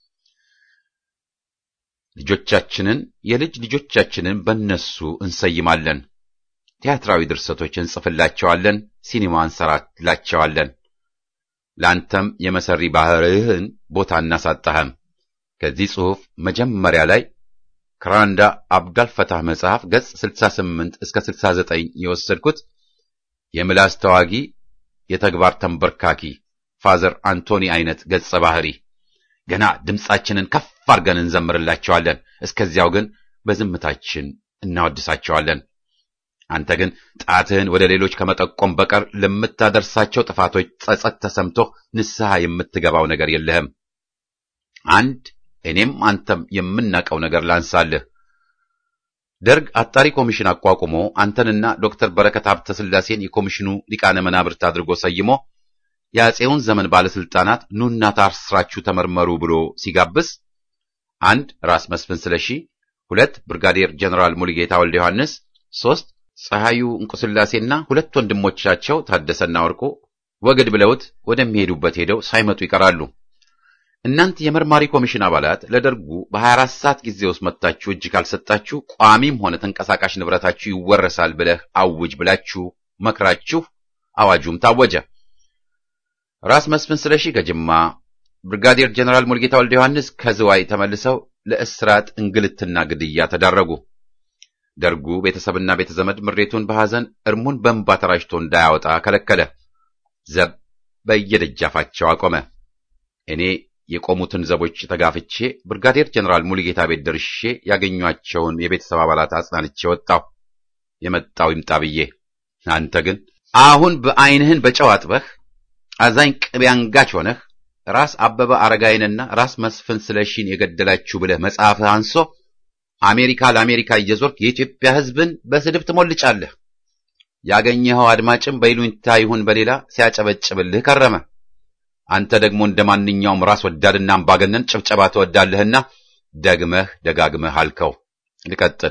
ልጆቻችንን የልጅ ልጆቻችንን በነሱ እንሰይማለን። ቲያትራዊ ድርሰቶች እንጽፍላቸዋለን። ሲኒማ እንሰራላቸዋለን። ለአንተም የመሰሪ ባህርህን ቦታ እናሳጣህም። ከዚህ ጽሑፍ መጀመሪያ ላይ ከራንዳ አብዳልፈታህ መጽሐፍ ገጽ 68 እስከ 69 የወሰድኩት የምላስ ተዋጊ የተግባር ተንበርካኪ ፋዘር አንቶኒ አይነት ገጸ ባህሪ ገና ድምፃችንን ከፍ አድርገን እንዘምርላቸዋለን። እስከዚያው ግን በዝምታችን እናወድሳቸዋለን። አንተ ግን ጣትህን ወደ ሌሎች ከመጠቆም በቀር ለምታደርሳቸው ጥፋቶች ጸጸት ተሰምቶህ ንስሐ የምትገባው ነገር የለህም። አንድ እኔም አንተም የምናውቀው ነገር ላንሳልህ። ደርግ አጣሪ ኮሚሽን አቋቁሞ አንተንና ዶክተር በረከት ሀብተ ስላሴን የኮሚሽኑ ሊቃነ መናብርት አድርጎ ሰይሞ የአፄውን ዘመን ባለስልጣናት ኑና ታስራችሁ ተመርመሩ ብሎ ሲጋብዝ አንድ ራስ መስፍን ስለሺ፣ ሁለት ብርጋዴር ጀነራል ሙሉጌታ ወልደ ዮሐንስ፣ ሶስት ፀሐዩ እንቁስላሴና ሁለት ወንድሞቻቸው ታደሰና ወርቁ ወግድ ብለውት ወደሚሄዱበት ሄደው ሳይመጡ ይቀራሉ። እናንተ የመርማሪ ኮሚሽን አባላት ለደርጉ በ24 ሰዓት ጊዜ ውስጥ መጥታችሁ እጅ ካልሰጣችሁ ቋሚም ሆነ ተንቀሳቃሽ ንብረታችሁ ይወረሳል ብለህ አውጅ ብላችሁ መክራችሁ አዋጁም ታወጀ። ራስ መስፍን ስለሺ ከጅማ፣ ብርጋዴር ጀነራል ሙልጌታ ወልደ ዮሐንስ ከዝዋይ ተመልሰው ለእስራት እንግልትና ግድያ ተዳረጉ። ደርጉ ቤተሰብና ቤተዘመድ ምሬቱን በሐዘን እርሙን በእንባ ተራጭቶ እንዳያወጣ ከለከለ። ዘብ በየደጃፋቸው አቆመ። እኔ የቆሙትን ዘቦች ተጋፍቼ ብርጋዴር ጀነራል ሙሉጌታ ቤት ደርሼ ያገኟቸውን የቤተሰብ አባላት አጽናንቼ ወጣሁ። የመጣው ይምጣ ብዬ። አንተ ግን አሁን በዐይንህን በጨው አጥበህ አዛኝ ቅቤ አንጋች ሆነህ ራስ አበበ አረጋይንና ራስ መስፍን ስለሺን የገደላችሁ ብለህ መጽሐፍህ አንሶ አሜሪካ ለአሜሪካ እየዞርክ የኢትዮጵያ ሕዝብን በስድብ ትሞልጫለህ። ያገኘኸው አድማጭም በይሉኝታ ይሁን በሌላ ሲያጨበጭብልህ ከረመ። አንተ ደግሞ እንደ ማንኛውም ራስ ወዳድና አምባገነን ጭብጨባ ትወዳለህና ደግመህ ደጋግመህ አልከው። ልቀጥል።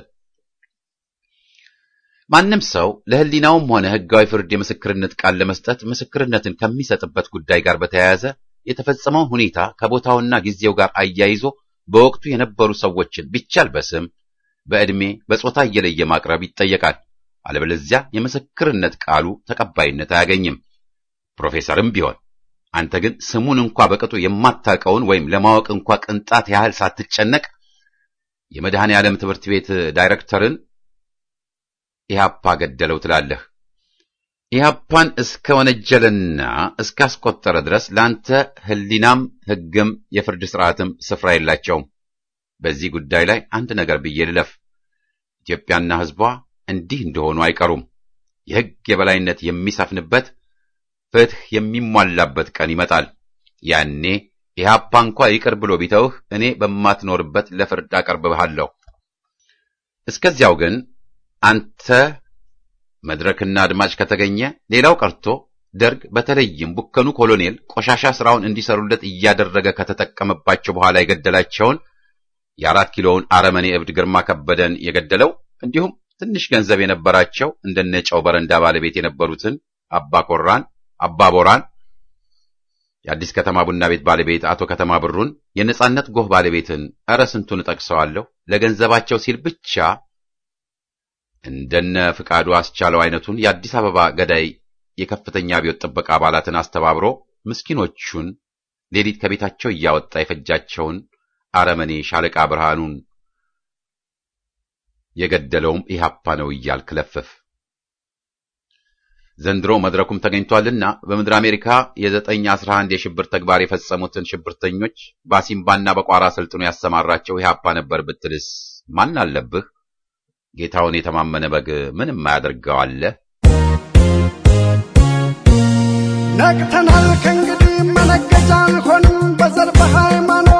ማንም ሰው ለሕሊናውም ሆነ ሕጋዊ ፍርድ የምስክርነት ቃል ለመስጠት ምስክርነትን ከሚሰጥበት ጉዳይ ጋር በተያያዘ የተፈጸመውን ሁኔታ ከቦታውና ጊዜው ጋር አያይዞ በወቅቱ የነበሩ ሰዎችን ቢቻል በስም በዕድሜ በጾታ እየለየ ማቅረብ ይጠየቃል። አለበለዚያ የምስክርነት ቃሉ ተቀባይነት አያገኝም። ፕሮፌሰርም ቢሆን አንተ ግን ስሙን እንኳ በቅጡ የማታውቀውን ወይም ለማወቅ እንኳ ቅንጣት ያህል ሳትጨነቅ የመድኃኔ ዓለም ትምህርት ቤት ዳይሬክተርን ኢህአፓ ገደለው ትላለህ። ኢህአፓን እስከ ወነጀለና እስካስቆጠረ ድረስ ለአንተ ሕሊናም ሕግም የፍርድ ስርዓትም ስፍራ የላቸውም። በዚህ ጉዳይ ላይ አንድ ነገር ብዬ ልለፍ። ኢትዮጵያና ሕዝቧ እንዲህ እንደሆኑ አይቀሩም። የሕግ የበላይነት የሚሰፍንበት ፍትሕ የሚሟላበት ቀን ይመጣል። ያኔ ኢህአፓ እንኳ ይቅር ብሎ ቢተውህ እኔ በማትኖርበት ለፍርድ አቀርብሃለሁ። እስከዚያው ግን አንተ መድረክና አድማጭ ከተገኘ ሌላው ቀርቶ ደርግ በተለይም ቡከኑ ኮሎኔል ቆሻሻ ስራውን እንዲሰሩለት እያደረገ ከተጠቀመባቸው በኋላ የገደላቸውን የአራት ኪሎውን አረመኔ እብድ ግርማ ከበደን የገደለው እንዲሁም ትንሽ ገንዘብ የነበራቸው እንደነ ጨው በረንዳ ባለቤት የነበሩትን አባ ኮራን፣ አባ ቦራን፣ የአዲስ ከተማ ቡና ቤት ባለቤት አቶ ከተማ ብሩን፣ የነጻነት ጎህ ባለቤትን እረ ስንቱን እጠቅሰዋለሁ ለገንዘባቸው ሲል ብቻ እንደነ ፍቃዱ አስቻለው አይነቱን የአዲስ አበባ ገዳይ የከፍተኛ አብዮት ጥበቃ አባላትን አስተባብሮ ምስኪኖቹን ሌሊት ከቤታቸው እያወጣ የፈጃቸውን አረመኔ ሻለቃ ብርሃኑን የገደለውም ኢህአፓ ነው እያልክ ለፍፍ። ዘንድሮ መድረኩም ተገኝቷልና በምድር አሜሪካ የዘጠኝ አስራ አንድ የሽብር ተግባር የፈጸሙትን ሽብርተኞች በአሲምባና በቋራ ስልጥኖ ያሰማራቸው ኢህአፓ ነበር ብትልስ ማን አለብህ? ጌታውን የተማመነ በግ ምንም አያደርገው አለ። ነቅተናል ከእንግዲህ መነገጃ አልሆንም በዘር በሃይማኖት